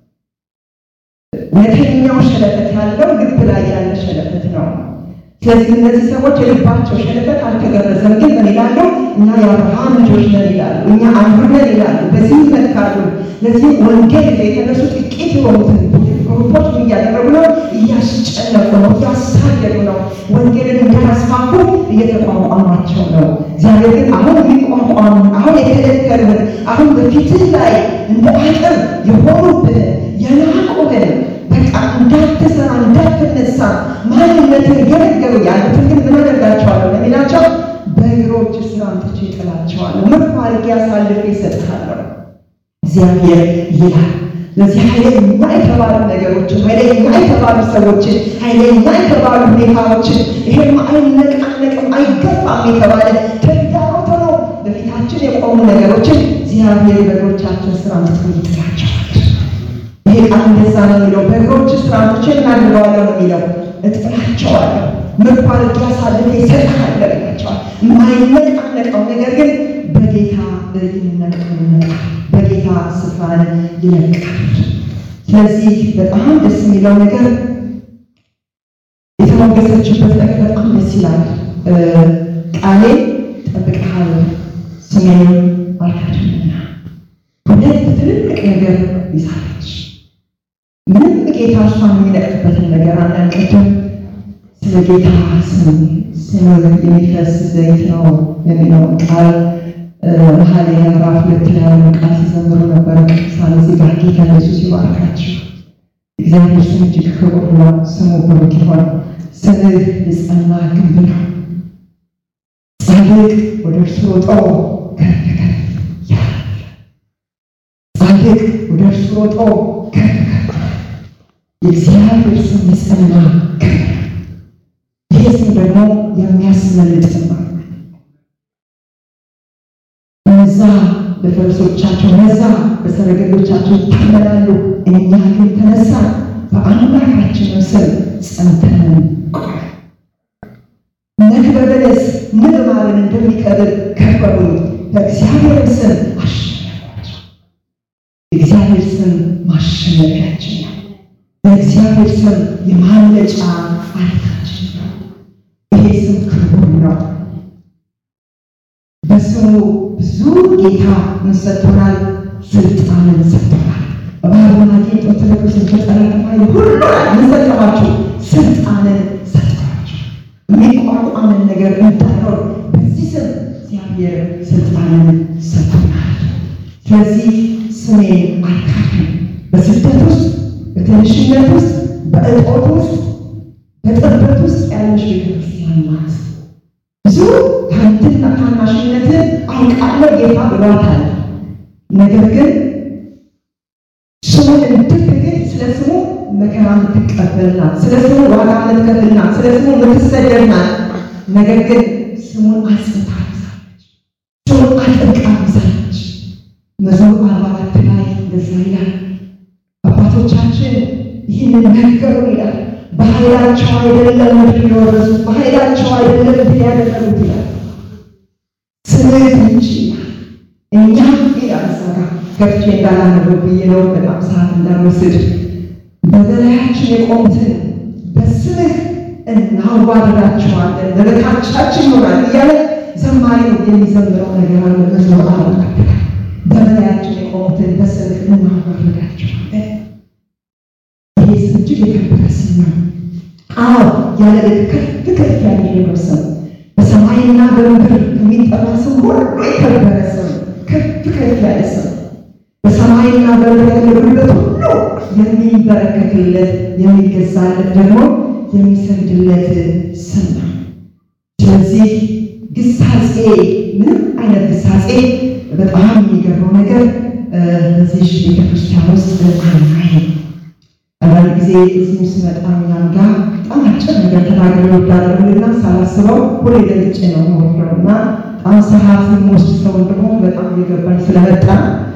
እውነተኛው ሸለፈት ያለው ልብ ላይ ያለ ሸለፈት ነው። ስለዚህ እነዚህ ሰዎች የልባቸው ሸለፈት አልተገረዘም። ግን ምን ይላሉ? እኛ የአብርሃም ልጆች ነን ይላሉ። እኛ አይሁድ ነን ይላሉ። በዚህ ይመካሉ። ለዚህ ወንጌል የተነሱ ጥቂት የሆኑትን ግሩፖች ምን እያደረጉ ነው? እያስጨነቁ ነው፣ እያሳደዱ ነው። ወንጌልን እንዳያስፋፉ እየተቋቋሟቸው ነው። እግዚአብሔር ግን አሁን የሚቋቋሙ አሁን የከለከሉን አሁን በፊትህ ላይ እንደ አጥር የሆኑብን የናቁብን በቃ እንዳትሰራ እንዳትነሳ ማንነትን የነገሩ ያሉትን ግን ምን አደርጋቸዋለሁ ለሚላቸው በእግሮች ስራ አምጥቼ እጥላቸዋለሁ። ምርኮ አድርጌ አሳልፌ እሰጥሃለሁ እግዚአብሔር ይላል። ለዚህ ኃይለኛ የተባሉ ነገሮችን፣ ኃይለኛ የተባሉ ሰዎችን፣ ኃይለኛ የተባሉ ሁኔታዎችን ይሄም አይነቃነቅም አይገፋም የተባለ ተግዳሮት ሆኖ በፊታችን የቆሙ ነገሮችን እግዚአብሔር በእግሮቻችን ስራ አምጥቶ ይጥላቸዋል። ይሄ ቃል እንደዛ ነው የሚለው። በእግሮች ስራቶች እናድርገዋለሁ ነው የሚለው። እጥላቸዋለሁ፣ ምርኮ አድርጌ አሳልፌ እሰጥሃለሁ ይላቸዋል። የማይነቃነቀው ነገር ግን በጌታ ይነቃነቃል፣ በጌታ ስፍራን ይለቃል። ስለዚህ በጣም ደስ የሚለው ነገር የተሞገሰችበት ነገር በጣም ደስ ይላል። ቃሌ ጠብቀሃል፣ ስሜን አልካድምና ሁለት ትልልቅ ነገር ይዛለች። ምንም ጌታ እሷን የሚነቅፍበትን ነገር አናንቀድም። ስለ ጌታ ስም ስም የሚፈስ ዘይት ነው የሚለውን ቃል መኃልየ ምዕራፍ ሁለት ላይ ያለው ቃል ሲዘምሩ ነበረ ቅዱሳን። እዚህ ጋር ጌታ ኢየሱስ ይባርካችሁ። እግዚአብሔር ስም እጅግ ክቡር ነው። ስሙ ብሩክ ይሁን። ስምህ የጸና ግንብ ነው። ጻድቅ ወደ እርሱ ሮጦ ከፍ ከፍ ይላል። ጻድቅ ወደ እርሱ ሮጦ ከፍ ከፍ የእግዚአብሔር ስም የጸና ግንብ ነው። ይሄ ስም ደግሞ የሚያስመልጥ ነው። እነዛ በፈረሶቻቸው እነዛ በሰረገሎቻቸው ይታመናሉ፣ እኛ ግን ተነሳን፣ በአምላካችንም ስም ጸንተን ቆምን። ነክበበለስ ንብ ማርን እንደሚከብር ከበቡኝ፣ በእግዚአብሔር ስም አሸነፏቸው። የእግዚአብሔር ስም ማሸነፊያችን ነው። በእግዚአብሔር ስም የማምለጫ አለታችን ነው። ይሄ ስም ክቡር ነው። በስሙ ብዙ ጌታ ምን ሰጥቶናል? ስልጣንን ሰጥቶናል። በባህርና ጌጦ ተለቅሶ ተጠራት ማይ ሁሉ ላይ ምን ሰጠኋችሁ? ስልጣንን ሰጥቷችሁ የሚቋቋምን ነገር እንዳይኖር በዚህ ስም እግዚአብሔር ስልጣንን ሰጥቶናል። ስለዚህ ስሜን አልካድም። በስደት ውስጥ፣ በትንሽነት ውስጥ፣ በእጦት ውስጥ፣ በጥበት ውስጥ ያለች ቤተክርስቲያን ናት። ብዙ ታንትና ታናሽነትን አውቃለሁ ጌታ ብሏታል። ነገር ግን ስሙን እንድትግል ስለ ስሙ መከራ የምትቀበልናት፣ ስለ ስሙ ዋጋ የምትከፍልናት፣ ስለ ስሙ የምትሰደድናት። ነገር ግን ስሙን አጽንታ ይዛለች፣ ስሙን አጥብቃ ይዛለች። መዝሙር አርባ አራት ላይ እንደዛ ይላል። አባቶቻችን ይህንን ነገሩ ይላል በኃይላቸው አይደለም ምድር የወረሱት፣ በኃይላቸው አይደለም ድል ያደረጉት ይላል። ስምህ እንጂ እኛ ይላል እዛ ጋር ገብቼ እንዳላነበው ብዬ ነው በጣም ሰዓት እንዳልወስድ። በበላያችን የቆሙትን በስምህ እናዋርዳቸዋለን፣ በበታቻችን ይሆናል እያለ ዘማሪው የሚዘምረው ነገር አለ። መዝሙር አርባ አራት ላይ በበላያችን የቆሙትን በስምህ እናዋርዳቸዋለን። ይሄ ስም እጅግ የከበረ ስም ነው። አዎ ያለ ልክ ከፍ ከፍ ያደረገው ስም በሰማይና በምድር ከሚጠራ ስም ሁሉ የከበረ ስም፣ ከፍ ከፍ ያለ ስም በሰማይና በምድር ያለ ጉልበት ሁሉ የሚንበረከክለት የሚገዛለት ደግሞ የሚሰግድለት ስም ነው። ስለዚህ ግሳጼ ምንም አይነት ግሳጼ በጣም የሚገርመው ነገር በዚህ ቤተክርስቲያን ውስጥ እዚህም ስመጣ እኛም ጋር በጣም አጭር ነገር ተናግሬ እወዳለሁና ሳላስበው ሁሌ ገልጬ ነው የምወርደው እና በጣም ሰዓት ውስጥ ሰው እንደሆነ በጣም እየገባኝ ስለመጣ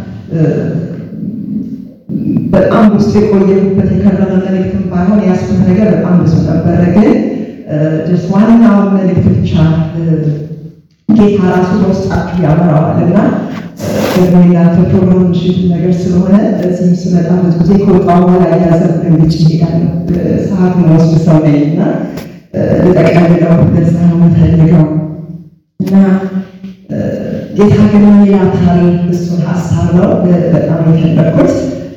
በጣም ውስጥ የቆየሁበት የከረመ መልእክትም ባይሆን የያዝኩት ነገር በጣም ብዙ ነበረ። ግን ዋናውን መልእክት ብቻ ጌታ ራሱ በውስጣችሁ ያበራዋል እና ደግሞ የናንተ ፕሮግራም ምሽት ነገር ስለሆነ እዚህም ስመጣ ብዙ ጊዜ ከወጣሁ በኋላ ያዘብ ገንጭ ይሄዳለሁ። ሰዓት መወስድ ሰው ነኝ እና ልጠቀልለው ለዛ ነው የምፈልገው እና ጌታ ግን ይላታል። እሱን ሀሳብ ነው በጣም የፈለግኩት።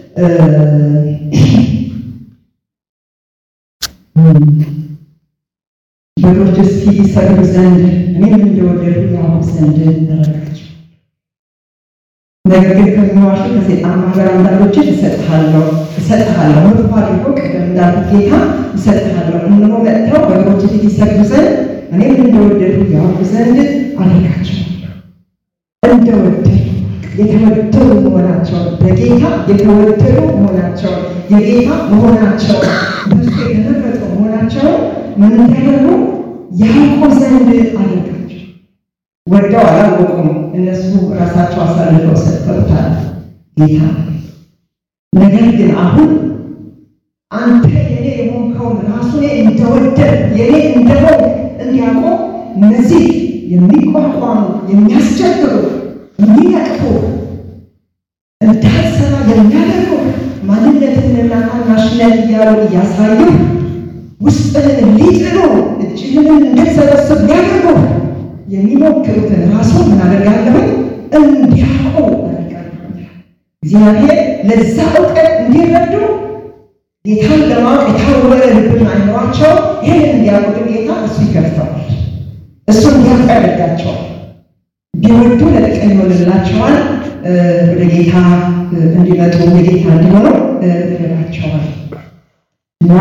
በጎች እስኪ ይሰግዱ ዘንድ እኔም እንደወደዱ ያውቁ ዘንድ አደረጋቸው። ነገር ግን ከሚዋሹ ከሴጣን ማህበር አንዳንዶችን እሰጥሃለሁ እሰጥሃለሁ ምርኮ አድርጎ ቅድም እንዳልኩት ጌታ እሰጥሃለሁ እነሆ መጥተው በጎች ፊት ይሰግዱ ዘንድ እኔም እንደወደዱ ያውቁ ዘንድ አደረጋቸው። እንደወደዱ የተወደዱ መሆናቸውን በጌታ የተወደዱ መሆናቸውን የጌታ መሆናቸውን በሱ የተመረጡ መሆናቸውን ምን እንዲያደርጉ ያውቁ ዘንድ አደረጋቸው። ወደው አላወቁም፣ እነሱ ራሳቸው አሳልፈው ሰጥተውታል ጌታ። ነገር ግን አሁን አንተ የኔ የሆንከውን ራሱ እንደወደድ የኔ እንደሆን እንዲያውቁ እነዚህ የሚቋቋሙ የሚያስቸግሩ የሚነቅፉ እንዳትሰራ የሚያደርጉ ማንነትንና ታናሽነት እያሉ እያሳዩ ውስጥህን ሊጥሉ እጅህንን እንድትሰበስብ ሊያደርጉ የሚሞክሩትን ራሱ ምን አደርጋለሁ እንዲያውቁ አደርጋለሁ። እግዚአብሔር ለዛ እውቀት እንዲረዱ ጌታን ለማወቅ የታወረ ልብን አይኖራቸው። ይህን እንዲያውቁ ግን ጌታ እሱ ይከፍተዋል፣ እሱ እንዲያውቁ ያደርጋቸዋል። ቢወዱ ለጥቅም ይሆንላቸዋል። ወደ ጌታ እንዲመጡ የጌታ እንዲሆኑ ይረዳቸዋል እና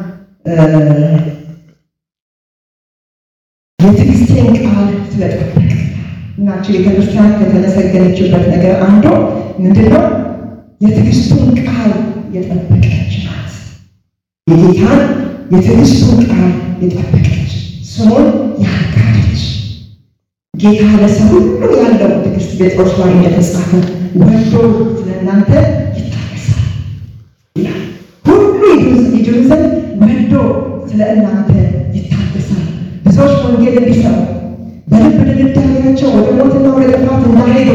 የትዕግስቴን ቃል ስለጠበቅ እናቸው ቤተክርስቲያን ከተመሰገነችበት ነገር አንዱ ምንድነው? የትዕግስቱን ቃል የጠበቀች ናት። የጌታን የትዕግስቱን ቃል የጠበቀች ስሙን ያጋደች ጌታ ለሰው ሁሉ ያለው ትዕግስት ጴጥሮስ ላይ እንደተጻፈ ወዶ ስለእናንተ ይታገሳል ይላል። ሁሉ ይድኑ ዘንድ ወዶ ስለ እናንተ ይታገሳል። ብዙዎች ወንጌል እንዲሰሙ በልብ ድንዳኔያቸው ወደ ሞትና ወደ ጥፋት እንዳይሄዱ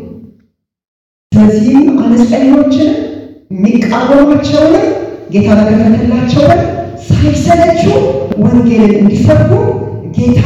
ስለዚህም አመፀኞችን የሚቃወሟቸውንም ጌታ በከፈተላቸውን ሳይሰለቹ ወንጌልን እንዲሰብኩ ጌታ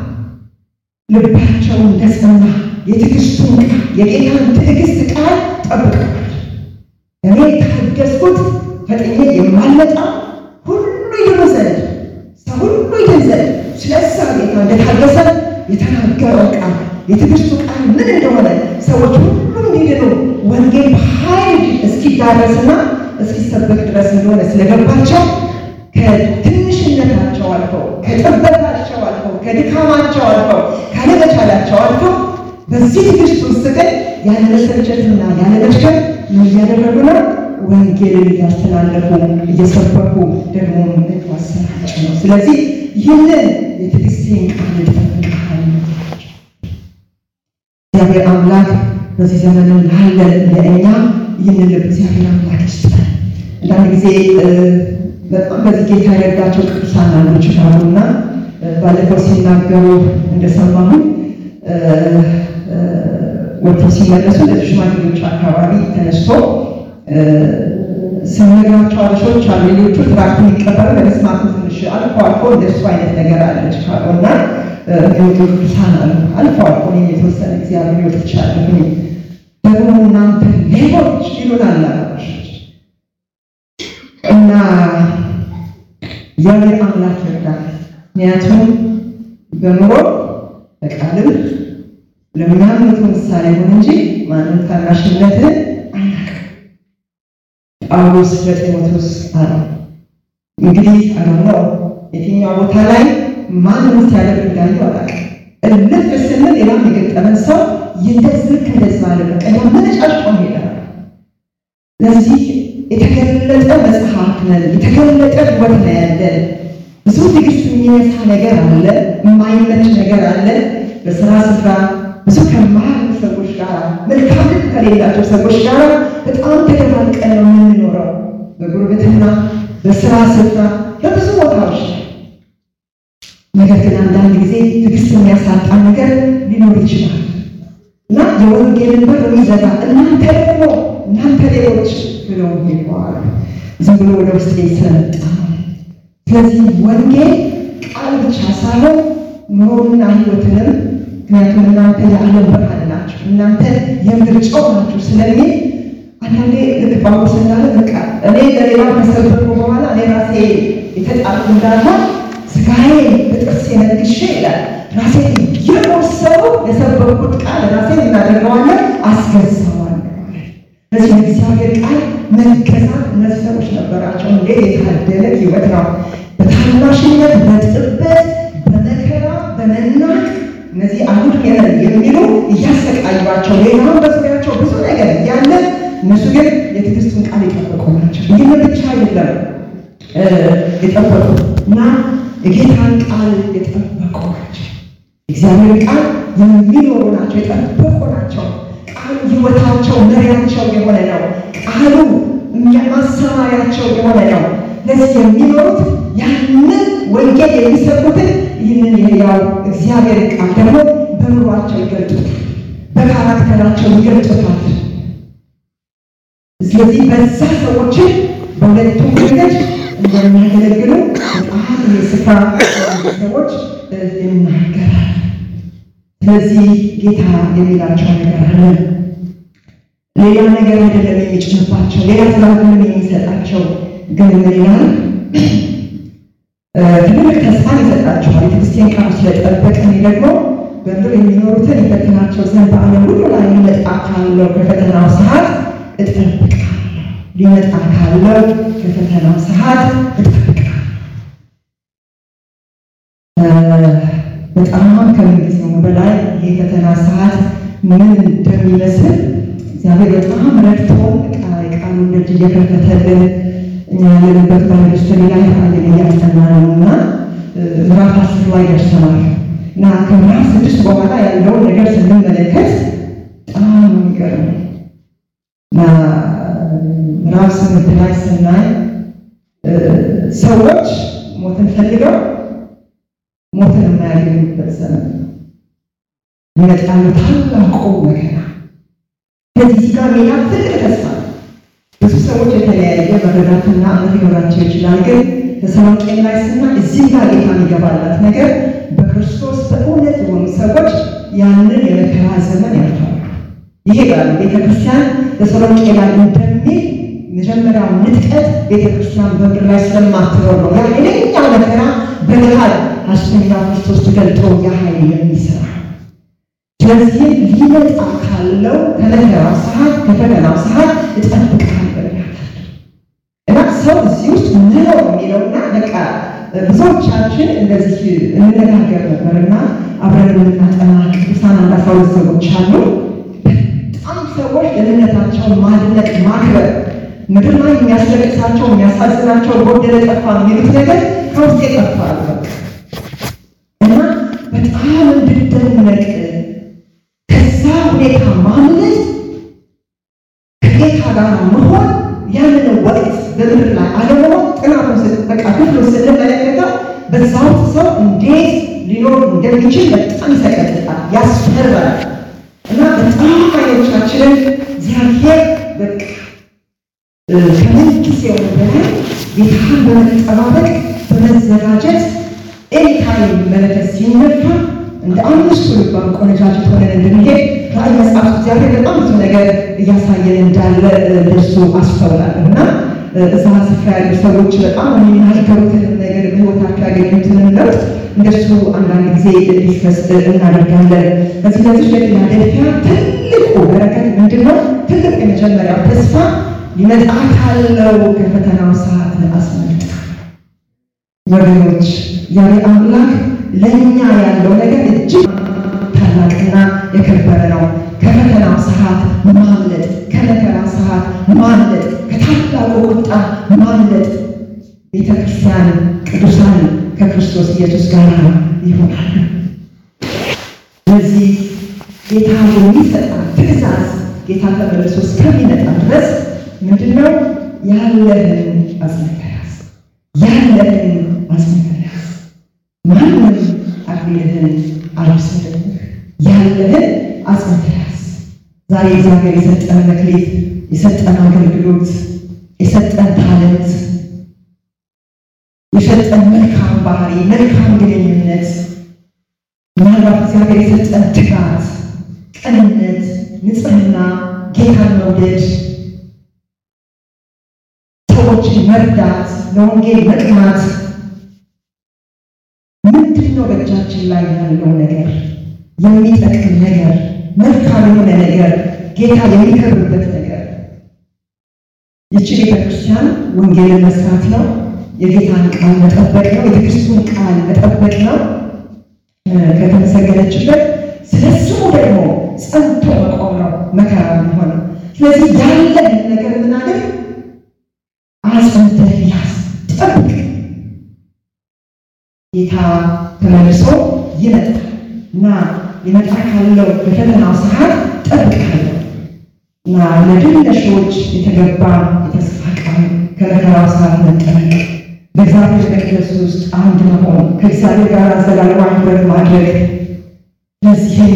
ልባቸውን እንደጸና የትዕግስቱን ቃል የጌታን ትዕግስት ቃል ጠብቀዋል። እኔ ታገስኩት ፈጥኜ የማልመጣ ሁሉ ይድኑ ዘንድ ሰው ሁሉ ይድን ዘንድ ስለዛ ጌታ እንደታገሰ የተናገረው ቃል የትዕግስቱ ቃል ምን እንደሆነ ሰዎች ሁሉ እንዲድኑ ወንጌል በኃይል እስኪዳረስና እስኪሰበክ ድረስ እንደሆነ ስለገባቸው ከትንሽነታቸው አልፈው ከጥበታቸው አልፈው ከድካማቸው አልፈው ካለመቻላቸው አልፈው በዚህ ትዕግስት ውስጥ ግን ያለ መሰልቸትና ያለ መድከም ምን እያደረጉ ነው? ወንጌልን እያስተላለፉ እየሰበኩ ደግሞ እያሰራጩ ነው። ስለዚህ ይህንን የትዕግስቴን ቃል ይጠብቃል። እግዚአብሔር አምላክ በዚህ ዘመን ላለን ለእኛ ይህንን ልብ እግዚአብሔር አምላክ ይስጠን። አንዳንድ ጊዜ በጣም በዚህ ጌታ የረዳቸው ቅዱሳን አሉ ይችላሉና ባለፈው ሲናገሩ እንደሰማሁን ወጥቶ ሲመለሱ እንደዚህ ሽማግሌዎች አካባቢ ተነስቶ ስንነግራቸው አበሾች አሉ ሌሎቹ ትራክት የሚቀበሉ ለመስማቱ ትንሽ አልፎ አልፎ እንደሱ አይነት ነገር አለች ካሉ እና የሚወጡ ቅዱሳን አሉ አልፎ አልፎ እኔም የተወሰነ ጊዜ አብሬ ወጥቻለሁ። ደግሞ እናንተ ሌቦች ይሉናል አበሾች እና እግዚአብሔር አምላክ ይርዳል። ምክንያቱም በኑሮ በቃልም ለሚያምኑት ምሳሌ ሆን እንጂ ማንም ታናሽነትን አናውቅም። ጳውሎስ ለጢሞቴዎስ አለ እንግዲህ አለው የትኛው ቦታ ላይ ማንም ሲያደርግ እንዳዩ አላውቅም። እልፍ ስንል ሌላም የገጠመን ሰው እንደዚህ ልክ እንደዛ አለ በቃ ያመነጫጭቆ ሄዳል። ለዚህ የተገለጠ መጽሐፍ ነን። የተገለጠ ሕይወት ነው ያለን። ብዙ ትዕግስት የሚነሳ ነገር አለ፣ የማይመች ነገር አለ። በስራ ስፍራ ብዙ ከማያሉ ሰዎች ጋር መልካም ልብ ከሌላቸው ሰዎች ጋር በጣም ተደባልቀን ነው የምንኖረው። በጉርብትና፣ በስራ ስፍራ፣ በብዙ ቦታዎች ላይ ነገር ግን አንዳንድ ጊዜ ትዕግስት የሚያሳጣን ነገር ሊኖር ይችላል እና የወንጌልን በር የሚዘጋ እናንተ ደግሞ እናንተ ሌሎች ብለው ይለዋል። ዝም ብሎ ወደ ውስጥ ስለመጣ ስለዚህ ወንጌል ቃል ብቻ ሳይሆን ኑሮንና ሕይወትንም ምክንያቱም እናንተ የዓለም ብርሃን ናችሁ፣ እናንተ የምድር ጨው ናችሁ ስለሚል አንዳንዴ ልክ ጳውሎስ እንዳለ በቃ እኔ ለሌላ ከሰበኩ በኋላ እኔ ራሴ የተጣልኩ እንዳለ ስጋዬ በጥርሴ ነክሼ ይላል ራሴ እየቆሰሉ የሰበኩት ቃል ራሴ እናደርገዋለን አስገዛዋለሁ። ስለዚህ የእግዚአብሔር ቃል መገዛት እነዚህ ሰዎች ነበራቸው። እንዴት የታደለ ሕይወት ነው! በታናሽነት በጥበት በመከራ በመናቅ እነዚህ አሁን የነን የሚሉ እያሰቃዩቸው ሌላውን በዙሪያቸው ብዙ ነገር እያለ እነሱ ግን የትዕግስቱን ቃል የጠበቁ ናቸው። ይህን ብቻ አይደለም የጠበቁ እና የጌታን ቃል የጠበቁ ናቸው። እግዚአብሔር ቃል የሚኖሩ ናቸው፣ የጠበቁ ናቸው። ቃሉ ሕይወታቸው መሪያቸው የሆነ ነው። ቃሉ ማሰማሪያቸው የሆነ ነው። ለዚህ የሚኖሩት ያንን ወንጌል የሚሰብኩትን ይህንን የሕያው እግዚአብሔር ቃል ደግሞ በኑሯቸው ይገልጡታል፣ በካራክተራቸው ይገልጡታል። ስለዚህ በዛ ሰዎችን በሁለቱም መንገድ እንደሚያገለግሉ በጣም የስፍራ ሰዎች ይናገራል። ስለዚህ ጌታ የሚላቸው ነገር አለ። ሌላ ነገር አይደለም የሚጭንባቸው፣ ሌላ ትራግም የሚሰጣቸው ግን ምን ይላል? ትልቅ ተስፋን ይሰጣቸዋል። የክርስቲያን ቃል ስለጠበቀ እኔ ደግሞ በምድር የሚኖሩትን ይፈትናቸው ዘንድ በዓለም ሁሉ ላይ ሊመጣ ካለው ከፈተናው ሰዓት እጠብቃለሁ። ሊመጣ ካለው ከፈተናው ሰዓት እጠብቃለሁ። በጣም ከምንጊዜውም በላይ ይህ ፈተና ሰዓት ምን እንደሚመስል እግዚአብሔር በጣም ረድቶን ቃሉ ደጅ እየከፈተልን እኛ ያለንበት በሚኒስትሪ ላይ ቃልን እያጠና ነው እና ምዕራፍ አስር ላይ ደርሰናል እና ከምዕራፍ ስድስት በኋላ ያለውን ነገር ስንመለከት በጣም የሚገርም እና ምዕራፍ ስምንት ላይ ስናይ ሰዎች ሞትን ፈልገው ሞትን የማያገኙበት ዘመን ይመጣሉ። ታላቁ መከራ ከዚህ ጋር ሌላ ትልቅ ተስፋ ብዙ ሰዎች የተለያየ መረዳትና እምነት ሊኖራቸው ይችላል። ግን ተሰሎንቄ ላይ ስና እዚህ ጋር ጌታ የሚገባላት ነገር በክርስቶስ በእውነት የሆኑ ሰዎች ያንን የመከራ ዘመን ያልፋሉ፣ ይሄዳሉ። ቤተክርስቲያን ተሰሎንቄ ላይ እንደሚል መጀመሪያው ንጥቀት ቤተክርስቲያን በምድር ላይ ስለማትኖር ነው። ያ ሌላኛው መከራ በገሃድ ሐሰተኛው ክርስቶስ ተገልጦ የኃይል የሚሰራ ስለዚህ ሊመጣ ካለው ከመከራው ሰዓት ከፈተናው ሰዓት እጠብቃለሁ እና ሰው እዚህ ውስጥ ምነው የሚለውና በቃ ብዙዎቻችን እንደዚህ እንነጋገር ነበርና አብረን የምናጠና ቅዱሳን አንድ አስራ ሁለት ሰዎች አሉ። በጣም ሰዎች ደህንነታቸውን ማድነቅ ማክበር ምድር ላይ የሚያስለቅሳቸው የሚያሳዝናቸው ጎደለ ጠፋ የሚሉት ነገር ከውስጥ ይጠፋል እና በጣም እንድደነቅ ከዛ ሁኔታ ማምለጥ ከጌታ ጋር መሆን ያንን ወቅት በምድር ላይ አለመሆን ጥናቱን በቃ ክፍሉ ስንመለከተው በዛ ውስጥ ሰው እንዴት ሊኖር እንደሚችል በጣም ይሰቀጥጣል፣ ያስፈራል እና በጣም አይኖቻችንን እግዚአብሔር በቃ ከምን ጊዜው በላይ ጌታን በመጠባበቅ በመዘጋጀት ኤኒታይም መለከት ሲነፋ እንደ አምስቱ ልባም ቆነጃጅት ሆነን እንድንሄድ ራእይ መጽሐፍ እግዚአብሔር በጣም ብዙ ነገር እያሳየን እንዳለ ደርሶ አስተውላለሁ እና እዛ ስፍራ ያሉ ሰዎች በጣም የሚናገሩትን ነገር በሕይወታቸው ያገኙትን ለውጥ እንደሱ አንዳንድ ጊዜ ዲስከስ እናደርጋለን። በዚህ በዚህ ለፊላደልፊያ ትልቁ በረከት ምንድን ነው? ትልቅ የመጀመሪያው ተስፋ ሊመጣ ካለው ከፈተናው ሰዓት አስመልጣ ወገኖች ዛሬ አምላክ ለእኛ ያለው ነገር እጅግ ታላቅና የከበረ ነው። ከፈተናው ሰዓት ማምለጥ፣ ከመከራ ሰዓት ማምለጥ፣ ከታላቁ ቁጣ ማምለጥ ቤተ ክርስቲያን ቅዱሳን ከክርስቶስ ኢየሱስ ጋር ይሆናሉ። ስለዚህ ጌታ የሚሰጣን ትእዛዝ ጌታ ተመልሶ እስከሚመጣ ድረስ ምንድነው? ያለህን አጽንተህ ያዝ፣ ያለህን አጽንተህ ያዝ። ማንም አክሊልህን አልወሰደብህ፣ ያለህን አጽንተህ ያዝ። ዛሬ እግዚአብሔር የሰጠን መክሊት፣ የሰጠን አገልግሎት፣ የሰጠን ታለንት የሰጠን መልካም ባህሪ፣ መልካም ግንኙነት፣ ምናልባት እግዚአብሔር የሰጠን ትጋት፣ ቅንነት፣ ንጽህና፣ ጌታን መውደድ፣ ሰዎችን መርዳት፣ ለወንጌል መቅናት ምንድን ነው? በእጃችን ላይ ያለው ነገር የሚጠቅም ነገር፣ መልካም የሆነ ነገር፣ ጌታ የሚከብርበት ነገር። ይቺ ቤተክርስቲያን ወንጌልን መስራት ነው። የጌታን ቃል መጠበቅ ነው። የክርስቶስን ቃል መጠበቅ ነው። ከተመሰገነችበት ስለ ስሙ ደግሞ ጸንቶ መቆም ነው መከራ የሚሆነው። ስለዚህ ያለን ነገር ምናገር አጽንተህ ያዝ፣ ጠብቅ። ጌታ ተመልሶ ይመጣል እና ሊመጣ ካለው በፈተናው ሰዓት ጠብቃለሁ እና ለድል ነሾች የተገባ የተስፋ ቃል ከመከራው ሰዓት መጠበቅ በእግዚአብሔር መቅደስ ውስጥ አንድ መሆን ከእግዚአብሔር ጋር አዘላለማ ህብረት ማድረግ። ለዚህም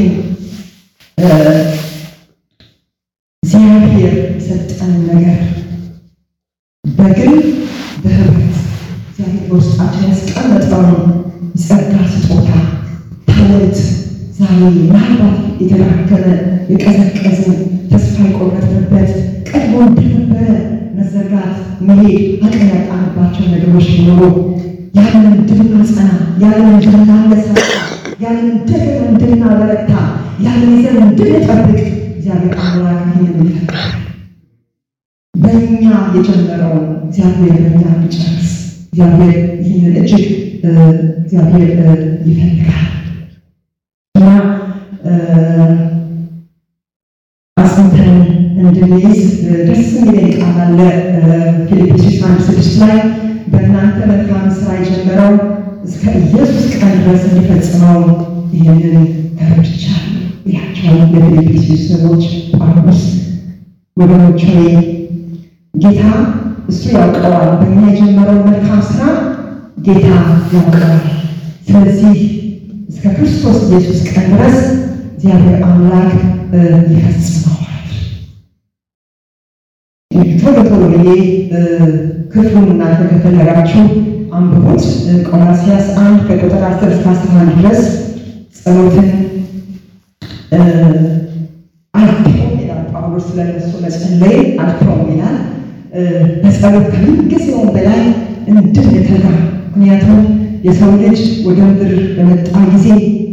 እግዚአብሔር የሰጠን ነገር በግል በህብረት እግዚአብሔር በውስጣችን ያስቀመጠውን የጸጋ ስጦታ ታለንት ዛሬ ምናልባት የተዳከመ የቀዘቀዝን ተስፋ የቆረጥንበት ቀድሞ እንደነበረ መዘርጋት መሄድ አቅም ያጣንባቸው ነገሮች ቢኖሩ ያንን እንድናጸና ያንን እንድናነሳሳ ያንን እንደገና እንድናበረታ ያንን ይዘን እንድንጠብቅ እግዚአብሔር አምላክ ይህንን ይፈቅዳል። በእኛ የጀመረውን እግዚአብሔር በእኛ እንዲጨርስ እግዚአብሔር ይህንን እጅግ እግዚአብሔር ይፈልጋል እና አጽንተን እንድንይዝ ደስ የሚለኝ ቃል አለ። ፊልጵስዩስ አንድ ስድስት ላይ በእናንተ መልካም ስራ የጀመረው እስከ ኢየሱስ ቀን ድረስ እንዲፈጽመው ይህንን ተረድቻለሁ ያቸው ለፊልጵስዩስ ሰዎች ጳውሎስ ወገኖች ሆይ ጌታ እሱ ያውቀዋል። በእኛ የጀመረው መልካም ስራ ጌታ ያውቀዋል። ስለዚህ እስከ ክርስቶስ ኢየሱስ ቀን ድረስ እግዚአብሔር አምላክ ይፈጽመዋል። ቶሎ ቶሎ ብዬ ክፍሉን እናንተ ከፈለጋችሁ አንብቡት። ቆላስይስ አንድ ከቁጥር አስር እስከ አስራ አንድ ድረስ ጸሎትን አልተውም ይላል ጳውሎስ። ስለነሱ መጸለይ አልተውም ይላል። በጸሎት ከምንጊዜውም በላይ እንድንተጋ ምክንያቱም የሰው ልጅ ወደ ምድር በመጣ ጊዜ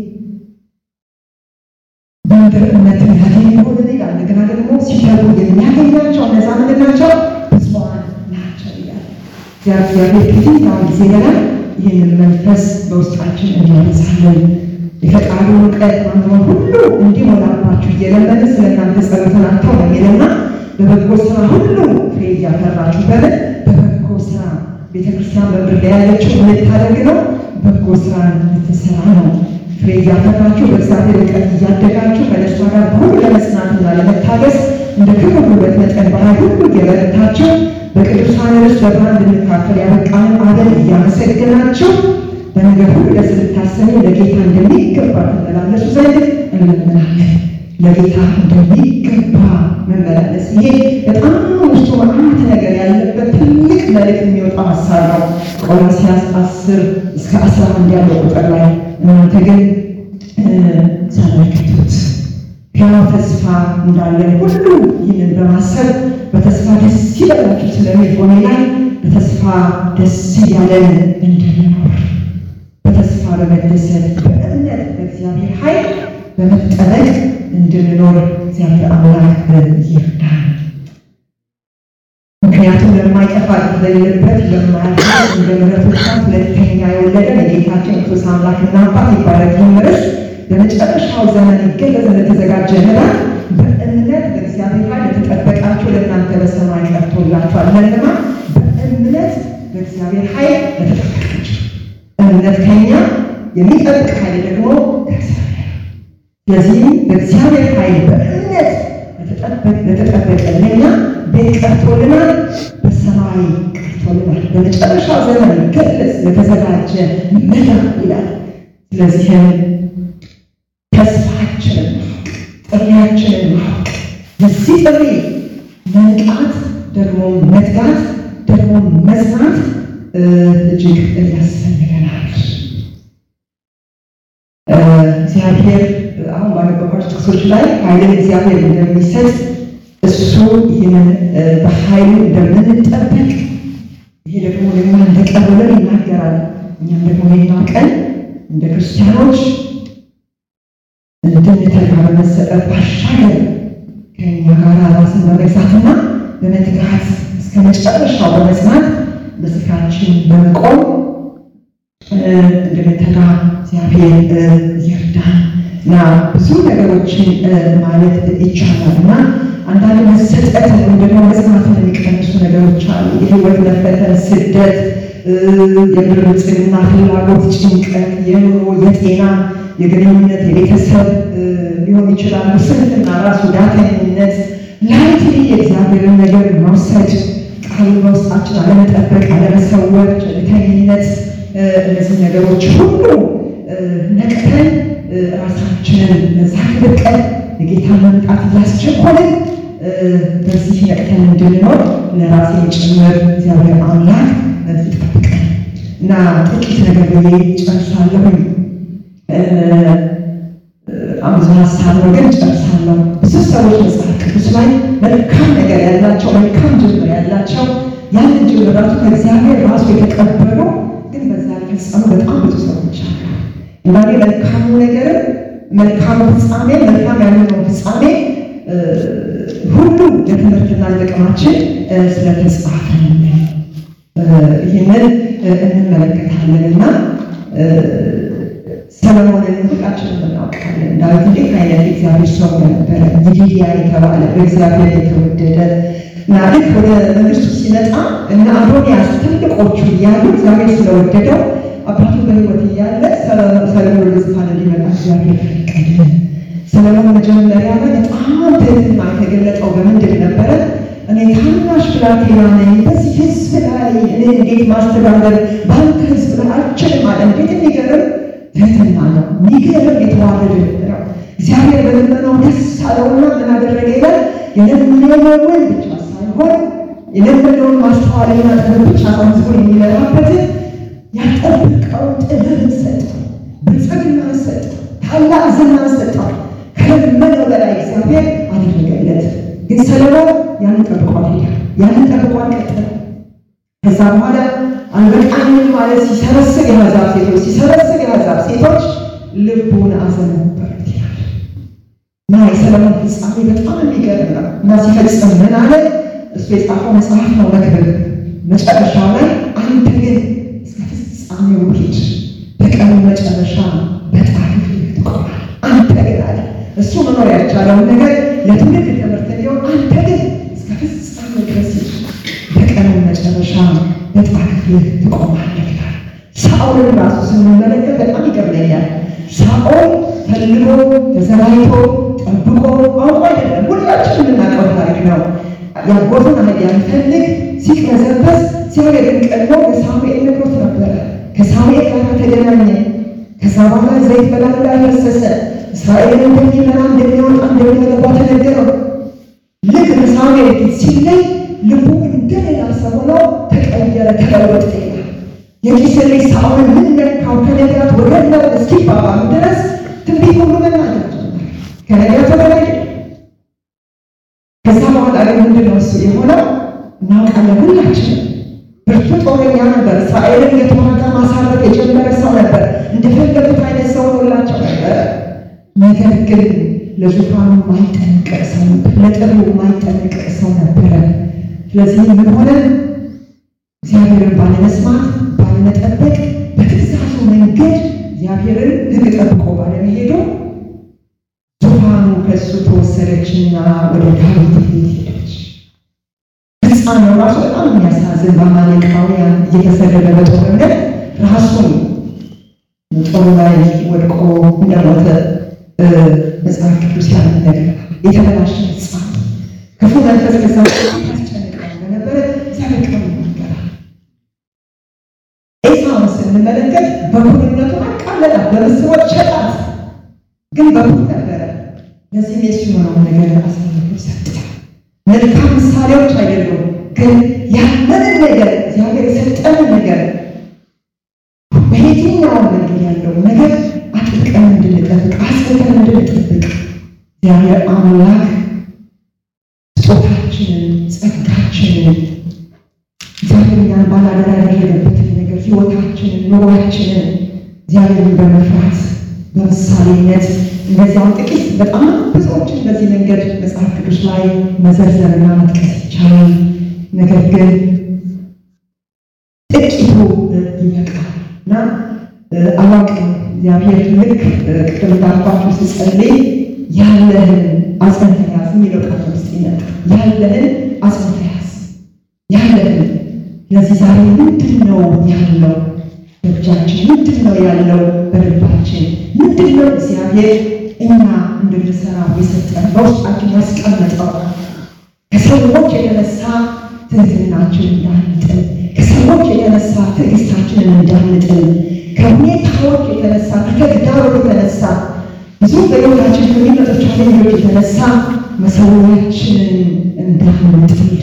በምድር እምነትን ያገኝ ሆነ ይላል። እንደገና ደግሞ ሲተጉ የሚያገኛቸው እነዛ ምንድን ናቸው? ብፁዓን ናቸው ይላል። እግዚአብሔር ከየትኛውም ጊዜ በላይ ይህንን መንፈስ በውስጣችን እንዲያነሳለን የፈቃዱን እውቀት ማንበብ ሁሉ እንዲሞላባችሁ እየለመንን ስለ እናንተ ጸሎትን አልተውም የሚልና በበጎ ስራ ሁሉ ፍሬ እያፈራችሁ በምን በበጎ ስራ ቤተክርስቲያን በምድር ላይ ያለችው ልታደርግ ነው። በጎ ስራ ልትሰራ ነው። ፍሬ እያፈራችሁ በእግዚአብሔር እውቀት እያደጋችሁ ከደስታ ጋር ሁሉ ለመጽናትና ለመታገስ እንደ ክብር ውበት መጠን ባህል ሁሉ እየበረታችሁ በቅዱሳን ርስት በብርሃን እንድንካፈል ያበቃንን አበል እያመሰገናችሁ በነገር ሁሉ ደስ ልታሰኙ ለጌታ እንደሚገባ ትመላለሱ ዘንድ እንለምናለን። ለጌታ እንደሚገባ መመላለስ ይሄ በጣም ውስጡ መዓት ነገር ያለበት ትልቅ መልእክት የሚወጣው ሀሳብ ነው። ቆላስይስ አስር እስከ አስራ አንድ ያለው ቁጥር ላይ እናንተ ግን ተመልከቱት ሕያው ተስፋ እንዳለን ሁሉ ይህንን በማሰብ በተስፋ ደስ ይበላችሁ ስለሚል ሆኔ ላይ በተስፋ ደስ እያለን እንድንኖር በተስፋ በመደሰት በእምነት በእግዚአብሔር ኃይል በመጠበቅ እንድንኖር እግዚአብሔር አምላክ ይርዳል። ምክንያቱም ለማይጠፋ ለሌለበት ለማያልፍ እንደ ምሕረቱ ብዛት ሁለተኛ የወለደን የጌታችን ክርስቶስ አምላክና አባት ይባረክ። ይህም ርዕስ በመጨረሻው ዘመን ይገለጽ ለተዘጋጀ መዳን በእምነት በእግዚአብሔር ኃይል ለተጠበቃችሁ ለእናንተ በሰማይ ቀርቶላችኋል። ለእነማ በእምነት በእግዚአብሔር ኃይል ለተጠበቃችሁ እምነት ከኛ የሚጠብቅ ኃይል ደግሞ ከእግዚአብሔር ስለዚህም በእግዚአብሔር ኃይል በእምነት ለተጠበቀ ለኛ ቤት ቀርቶልናል፣ በሰማይ ቀርቶልናል። በመጨረሻው ዘመን ይገለጽ ለተዘጋጀ መዳን ይላል። ስለዚህም ተስፋችንን ጥሪያችንን ማወቅ የዚህ ጥሪ መንቃት ደግሞ መትጋት ደግሞ መጽናት እጅግ ያስፈልገናል። እግዚአብሔር አሁን ባነበባቸው ጥቅሶች ላይ ኃይልን እግዚአብሔር እንደሚሰጥ እሱ ይህንን በኃይሉ እንደምንጠበቅ ይሄ ደግሞ ለኛ እንደቀረበን ይናገራል። እኛም ደግሞ ሌላ ቀን እንደ ክርስቲያኖች እንድንተጋ በመሰጠት ባሻገር ከኛ ጋር ራስን በመግዛትና በመትጋት እስከ መጨረሻው በመጽናት በስፍራችን በመቆም እንድንተጋ እግዚአብሔር ይርዳን እና ብዙ ነገሮችን ማለት ይቻላል እና አንዳንድ መሰጠት ወይም ደግሞ መጽናትን የሚቀንሱ ነገሮች አሉ። የህይወት መፈተን፣ ስደት፣ የምድር ብልጽግና፣ ፍላጎት፣ ጭንቀት፣ የኑሮ፣ የጤና፣ የግንኙነት፣ የቤተሰብ ሊሆን ይችላሉ። ስንፍና፣ ራሱ ዳተኝነት፣ ላይትሊ የእግዚአብሔርን ነገር መውሰድ፣ ቃሉን በውስጣችን አለመጠበቅ፣ አለመሰወር፣ ቸልተኝነት፣ እነዚህ ነገሮች ሁሉ ነቅተን ራሳችንን ዛግብቀን የጌታ መምጣት እያስቸኮልን በዚህ ነቅተን እንድንኖር ለራሴ ጭምር እግዚአብሔር አምላክ ይጠብቀን እና ጥቂት ነገር ብዬ ጨርሳለሁኝ። በጣም ብዙ ሀሳብ ነው ግን ጨርሳለሁ። ብዙ ሰዎች መጽሐፍ ቅዱስ ላይ መልካም ነገር ያላቸው መልካም ጅምር ያላቸው ያንን ጅምራቱ ከእግዚአብሔር ራሱ የተቀበሉ ግን በዛ የፈጸሙ በጣም ብዙ ሰዎች አሉ። እንዳኔ መልካሙ ነገር መልካሙ ፍጻሜ መልካም ያልሆነው ፍጻሜ ሁሉ ለትምህርትና ለጥቅማችን ስለተጻፈ ይህንን እንመለከታለን እና ሰለሞንን ሁላችንም እናውቃለን። ዳዊት እንዴት አይነት እግዚአብሔር ሰው ነበረ! ይዲድያ የተባለ በእግዚአብሔር የተወደደ እና ልክ ወደ መንግስቱ ሲመጣ እና አዶንያስ ትልቆቹ እያሉ እግዚአብሔር ስለወደደው አባቱ በሕይወት እያለ ሰለሞን ወደ ዙፋን እንዲመጣ እግዚአብሔር ፈቀደ። ሰለሞን መጀመሪያ ላይ በጣም ትህትና የተገለጠው በምንድን ነበረ? እኔ ታናሽ ብላቴና ነኝ፣ በዚህ ህዝብ ላይ እኔ እንዴት ማስተዳደር በአንተ ህዝብ ላይ አልችልም አለ። እንዴት የሚገርም ትህትና ነው! የሚገርም የተዋረደ ነው። እግዚአብሔር በልመናው ደስ አለውና ምን አደረገ ይላል? የለመነውን ብቻ ሳይሆን የለመነውን ማስተዋልና ጥበብ ብቻ ሳይሆን ህዝቡን የሚመራበትን ያጠበቀውን ጥበብን ሰጠው፣ ብልጽግናን ሰጠው፣ ታላቅ ዝናን ሰጠው። ከለመነው በላይ እግዚአብሔር አደረገለት። ግን ሰለሞን ያንን ጠብቋል ሄደ፣ ያንን ጠብቋል ቀጠለ። ከዛ በኋላ አልበቃኝም ማለት ሲሰበስብ የአሕዛብ ሴቶች ሲሰበስብ የአሕዛብ ሴቶች ልቡን አዘነበሉት ይላል እና የሰለሞን ፍጻሜ በጣም የሚገርም ነው እና ሲፈጽም ምን አለ? እሱ የጻፈው መጽሐፍ ነው መክብብ መጨረሻው ላይ አንተ ግን እስከ ፍጻሜው ሂድ፣ በቀኑ መጨረሻ በጣሪፍ ትቆማል። አንተ ግን አለ እሱ መኖር ያልቻለውን ነገር ለትውልድ ትምህርት እንዲሆን አንተ ግን እስከ ፍጻሜው ድረስ ሂድ፣ በቀኑ መጨረሻ በጣሪፍ ትቆማለህ ይላል። ሳኦልን ራሱ ስንመለከት በጣም ይገርመኛል። ሳኦል ፈልጎ ተዘጋጅቶ ጠብቆ አውቆ አይደለም። ሁላችንም የምናውቀው ታሪክ ነው። ያጎቱን አህያ ሊፈልግ ሲቅበዘበዝ እግዚአብሔርን ቀድሞ ለሳሙኤል ነግሮት ነበረ። ከሳሙኤል ጋር ተገናኘ። ከዛ በኋላ ዘይት በላዩ ላይ ፈሰሰ። እስራኤልን እንደሚመራ እንደሚወጣ እንደሚገባ ተነገረው። ልክ በሳሙኤል ፊት ሲለይ ልቡ እንደሌላ ሰው ሆኖ ተቀየረ፣ ተለወጠ ይላል። የቂስ ልጅ ሳኦልን ምን ነካው? ከነቢያት ወገን ነው እስኪባባሉ ድረስ ትንቢት ሁሉ መናገር ጀመረ። ከነቢያት ወገን አይደለም። ከዛ በኋላ ግን ምንድን ነው እሱ የሆነው እናውቃለን ሁላችንም። ብርቱ ጦረኛ ነበር። እስራኤልን የተዋጋ ማሳረፍ የጀመረ ሰው ነበር። እንደፈለጉት አይነት ሰው ሆኖላቸው ነበር። ነገር ግን ለዙፋኑ ማይጠነቀቅ ሰው ነበር። ለጥሪው ማይጠነቀቅ ሰው ነበረ። ስለዚህ ምን ሆነ? እግዚአብሔርን ባለመስማት ባለመጠበቅ፣ በትእዛዙ መንገድ እግዚአብሔርን ሕግ ጠብቆ ባለመሄዱ ዙፋኑ ከእሱ ተወሰደችና ወደ ዳዊት ቤት ሄደች። ፍጻሜው ራሱ በጣም የሚያሳዝን በአማሌቃውያን እየተሰደደ በጦርነት ራሱን ጦሩ ላይ ወድቆ እንደሞተ መጽሐፍ ቅዱስ ያንን ነገር የተበላሸ ሕፃን ክፉ መንፈስ ከዛ ያስጨንቀው እንደነበረ እግዚአብሔር ቃል ይናገራል። ኤሳውን ስንመለከት በኩርነቱ አቃለላት፣ በምስቦች ሸጣት። ግን በኩር ነበረ። ለዚህ የሱ የሆነውን ነገር አሳልፎ ሰጠ። መልካም ምሳሌዎች አይደሉም፣ ግን ያለንን ነገር እግዚአብሔር የሰጠንን ነገር በየትኛውም መንገድ ያለው ነገር አጥብቀን እንድንጠብቅ አስበን እንድንጠብቅ እግዚአብሔር አምላክ ስጦታችንን ጸጋችንን እግዚአብሔር እኛን ባላደራ ያደረገበትን ነገር ሕይወታችንን ኑሯችንን እግዚአብሔርን በመፍራት በምሳሌነት እነዚያም ጥቂት በጣም ብዙዎችን በዚህ መንገድ መጽሐፍ ቅዱስ ላይ መዘርዘርና መጥቀስ ይቻላል። ነገር ግን ጥቂቱ ይበቃል እና አላውቅም እግዚአብሔር ልክ ቅድም እንዳልኳችሁ ስጸልይ ያለህን አጽንተህ ያዝ የሚለው ቃል ውስጥ ይመጣል። ያለህን አጽንተህ ያዝ ያለህን። ለዚህ ዛሬ ምንድን ነው ያለው በእጃችን? ምንድን ነው ያለው በልባችን? ምንድን ነው እግዚአብሔር እኛ እንድንሰራው የሰጠን በውስጣችን ያስቀመጠው? ከሰዎች የተነሳ ትህትናችን እንዳንጥል፣ ከሰዎች የተነሳ ትዕግስታችንን እንዳንጥል፣ ከሁኔታዎች የተነሳ ከተግዳሮት የተነሳ ብዙ በሕይወታችን ከሚመጡ ቻሌንጆች የተነሳ መሰዊያችንን እንዳንጥል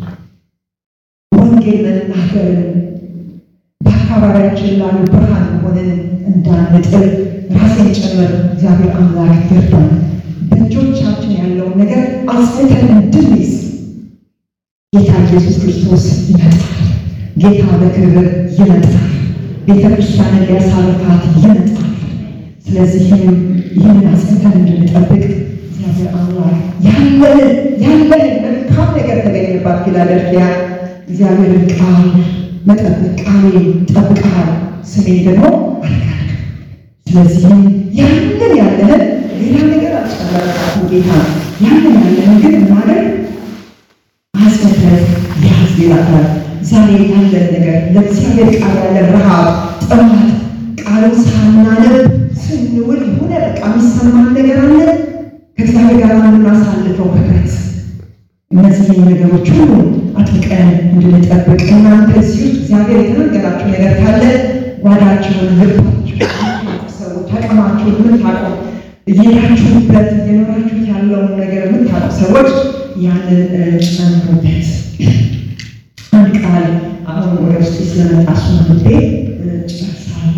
ወንጌል መናገርን በአካባቢያችን ላሉ ብርሃን ሆነን እንዳንጥል ራሴን ጭምር እግዚአብሔር አምላክ ይርዳን። በእጆቻችን ያለውን ነገር አጽንተን እንድንይዝ ጌታ ኢየሱስ ክርስቶስ ይመጣል። ጌታ በክብር ይመጣል። ቤተ ክርስቲያንን ሊያሳርፋት ይመጣል። ስለዚህም ይህንን አጽንተን እንድንጠብቅ እግዚአብሔር አምላክ ያለንን ያለንን መልካም ነገር ተገኘባት ፊላደልፊያ እግዚአብሔርን ቃል መጠበቅ ቃሌን ጠብቀሃል፣ ስሜን ደግሞ አልካድክም። ስለዚህም ያንን ያለንን ሌላ ነገር አልጨመረባትም ጌታ ያንን ያለንን ግን ማድረግ አጽንተን ያዝ ይላታል። ዛሬ ያለን ነገር ለእግዚአብሔር ቃል ያለን ረሃብ፣ ጥማት ቃሉን ሳናነብ ስንውል የሆነ በቃ የሚሰማን ነገር አለ ከእግዚአብሔር ጋር የምናሳልፈው ህብረት እነዚህን ነገሮች ሁሉ አጥብቀን እንድንጠብቅ እናንተ እዚህ ውስጥ እግዚአብሔር የተናገራችሁ ነገር ካለ ጓዳችሁን፣ ልባችሁ ሰዎች አቅማችሁን የምታውቁ እየሄዳችሁበት እየኖራችሁት ያለውን ነገር የምታውቁ ሰዎች ያንን ጨምሩበት። አንድ ቃል አሁን ወደ ውስጥ ስለመጣ እሱን አንብቤ ጨርሳለሁ።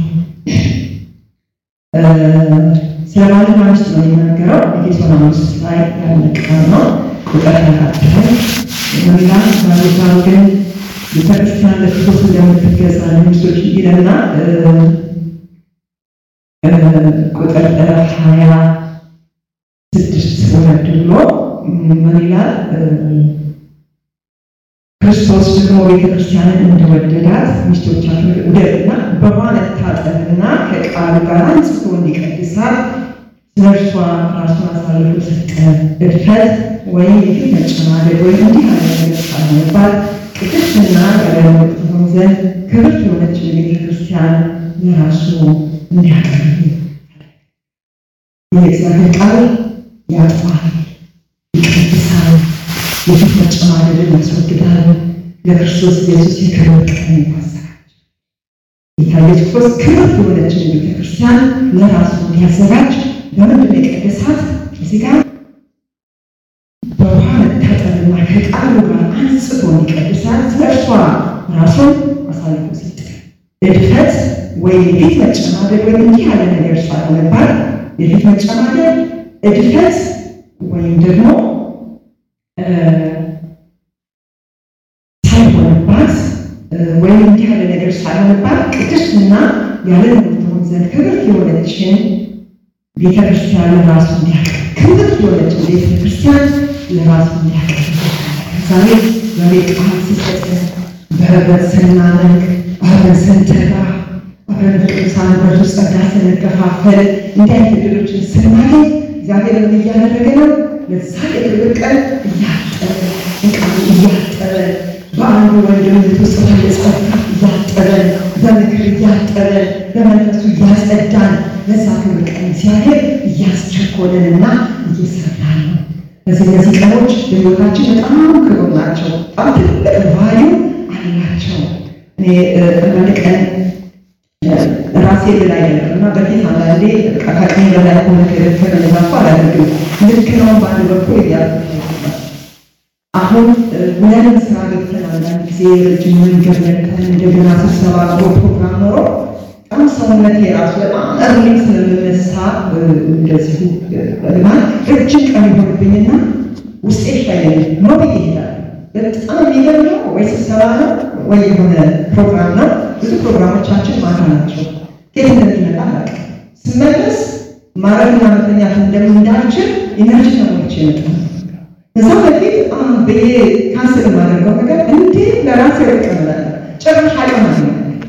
ስለ ባልና ሚስት ነው የሚናገረው። ኤፌሶን አምስት ላይ ያለ ቃል ነው። ቁጥር ተካትለ መላክ ባሉባሉ ግን ቤተክርስቲያን ለክርስቶስ እንደምትገዛ ለሚስቶች ይለና ቁጥር ሀያ ስድስት ወረድ ብሎ ምን ይላል? ክርስቶስ ደግሞ ቤተክርስቲያንን እንደወደዳት ሚስቶቻችሁን ውደዱና በውኃ መታጠብና ከቃሉ ጋር አንጽቶ እንዲቀድሳት ስለ እርሷ ራሱን አሳልፎ ሰጠ። እድፈት ወይም የፊት መጨማደድ ወይም እንዲህ ያለ ነገር ሳይሆንባት ቅድስትና ያለነውር ትሆን ዘንድ ክብርት የሆነችን ቤተ ክርስቲያን ለራሱ እንዲያቀርብ የእግዚአብሔር ቃል ያጥፋል፣ ይቀድሳል፣ የፊት መጨማደድን ያስወግዳል። ለክርስቶስ ኢየሱስ የክብር ቀን ያዘጋጃል። ጌታ ኢየሱስ ክርስቶስ ክብርት የሆነችን ቤተ ክርስቲያን ለራሱ እንዲያዘጋጅ በምንድን ነው የቀደሳት? እዚህ ጋር በውሃ መታጠብና ከቃሉ ጋር አንጽቶ እንዲቀድሳት ስለ እርሷ ራሱን አሳልፎ ሰጠ። እድፈት ወይም የፊት መጨማደድ ወይም እንዲህ ያለ ነገር ሳይሆንባት የፊት መጨማደድ፣ እድፈት ወይም ደግሞ ሳይሆንባት ወይም እንዲህ ያለ ነገር ሳይሆንባት ቅድስትና ያለ ነውር ትሆን ዘንድ ክብርት የሆነችን ቤተ ክርስቲያን ለራሱ እንዲያቀርብ ክብርት የሆነችን ቤተ ክርስቲያን ለራሱ እንዲያቀርብ ዛሬ ዛሬ ቃል ሲሰጥ በህብረት ስናመልክ አብረን ስንተጋ አብረን በቅዱሳን ህብረት ውስጥ ጸጋ ስንከፋፈል እንዲህ አይነት ዕድሎችን ስናገኝ እግዚአብሔር ምን እያደረገ ነው? ለዛ የክብር ቀን እያጠበ እቃሉ እያጠበ በአንዱ ወንድምነት ውስጥ ባለ ጸጋ እያጠበን በምክር እያጠበን በመንፈሱ እያጸዳን ለዛ ክብር ቀን እግዚአብሔር እያስቸኮለንና እየሰራን ነው። እነዚህ እነዚህ ቀኖች በሕይወታችን በጣም ክቡር ናቸው። በጣም ትልቅ ቫልዩ አላቸው። እኔ አንዳንድ ቀን ራሴ ላይ ነበር እና በፊት አንዳንዴ ከአቅሜ በላይ ሆነ ከነዛፎ አላደርግም። ልክ ነው በአንድ በኩል እያደረኩ አሁን ብለን ስራ ገብተን አንዳንድ ጊዜ ረጅም መንገድ መጥተን እንደገና ስብሰባ ኖሮ ፕሮግራም ኖሮ በጣም ሰውነቴ ራሱ በጣም እርሊ ስለምነሳ እንደዚሁ ልማት ረጅም ቀን ይሆንብኝና ውስጤ ሻይለኝ ሞት ይሄዳል። በጣም የሚገርመው ወይ ስብሰባ ነው ወይ የሆነ ፕሮግራም ነው። ብዙ ፕሮግራሞቻችን ማታ ናቸው። ከየት እንደሚመጣ አላውቅም። ስመለስ ማረግና መተኛት እንደምንዳልችል ኢነርጂ ተሞልቼ ይመጣል። እዛ በፊት ብዬ ካንስል የማደርገው ነገር እንዴ ለራሴ ይቀበላል ጭራሽ አቅም አገኛል፣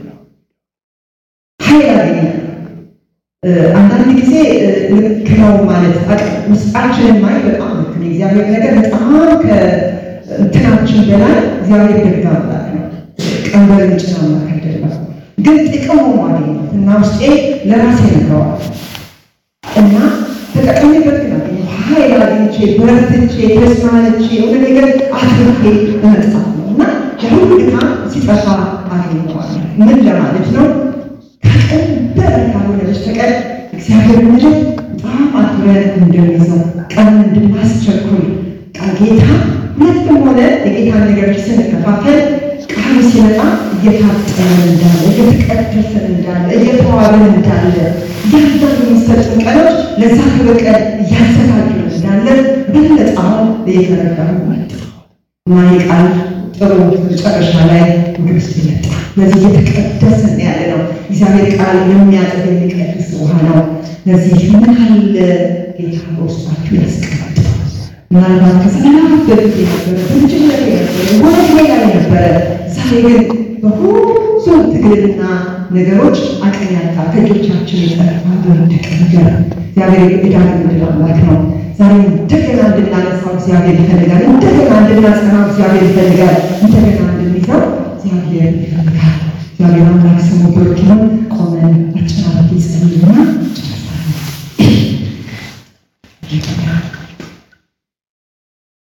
ኃይል አገኛል። አንዳንድ ጊዜ ልክ ነው ማለት ውስጣችንን ማየት በጣም ልክ ነው። እግዚአብሔር ነገር በጣም ከእንትናችን በላይ እግዚአብሔር ደግ አምላክ ነው። ቀንበር ጭን አምላክ አይደለም። ግን ጥቅሙ ማግኘት እና ውስጤ ለራሴ ነግረዋል እና ተጠቀሚበት ግን አገኘሁ ኃይል አግኝቼ በርትቼ ተስማልቼ የሆነ ነገር አትርፌ መምጣት ነው እና የሁሉ ድካም ሲጠፋ አገኘዋለሁ። ምን ለማለት ነው? ከቀን በላይ ካልሆነ በስተቀር እግዚአብሔር ምድር በጣም አክብረን እንደሚይዘው ቀን እንድናስቸኩል ቃል ጌታ ሁለትም ሆነ የጌታን ነገሮች ስንከፋፈል ቃሉ ሲመጣ እየታጠነን እንዳለ እየተቀደሰን እንዳለ እየተዋብን እንዳለ እያንዳንዱ የሚሰጡን ቀኖች ለዛ ክብር ቀን እያዘጋጁን እንዳለ በለጠ አሁን እየተረዳሁ መጣ እና የቃል ጥሩ መጨረሻ ላይ ወደ ውስጥ ይመጣ። ለዚህ እየተቀደስን ያለ ነው። እግዚአብሔር ቃል የሚያጥብ የሚቀድስ ውሃ ነው። ለዚህ ምን ያህል ጌታ በውስጣችሁ ያስቀምጥ ምናልባት ከዘመናት በፊት የነበረ በልጅነት የነበረ ወደ ላይ የነበረ ዛሬ ግን በብዙ ትግልና ነገሮች አቅም ያጣ ከእጆቻችን የጠፋ በወደቀ ነገር እግዚአብሔር የዳግም ዕድል አምላክ ነው። ዛሬ እንደገና እንድናነሳው እግዚአብሔር ይፈልጋል። እንደገና እንድናጸናው እግዚአብሔር ይፈልጋል። እንደገና እንድንይዘው እግዚአብሔር ይፈልጋል። እግዚአብሔር አምላክ ስሙ ብሩክ ይሁን።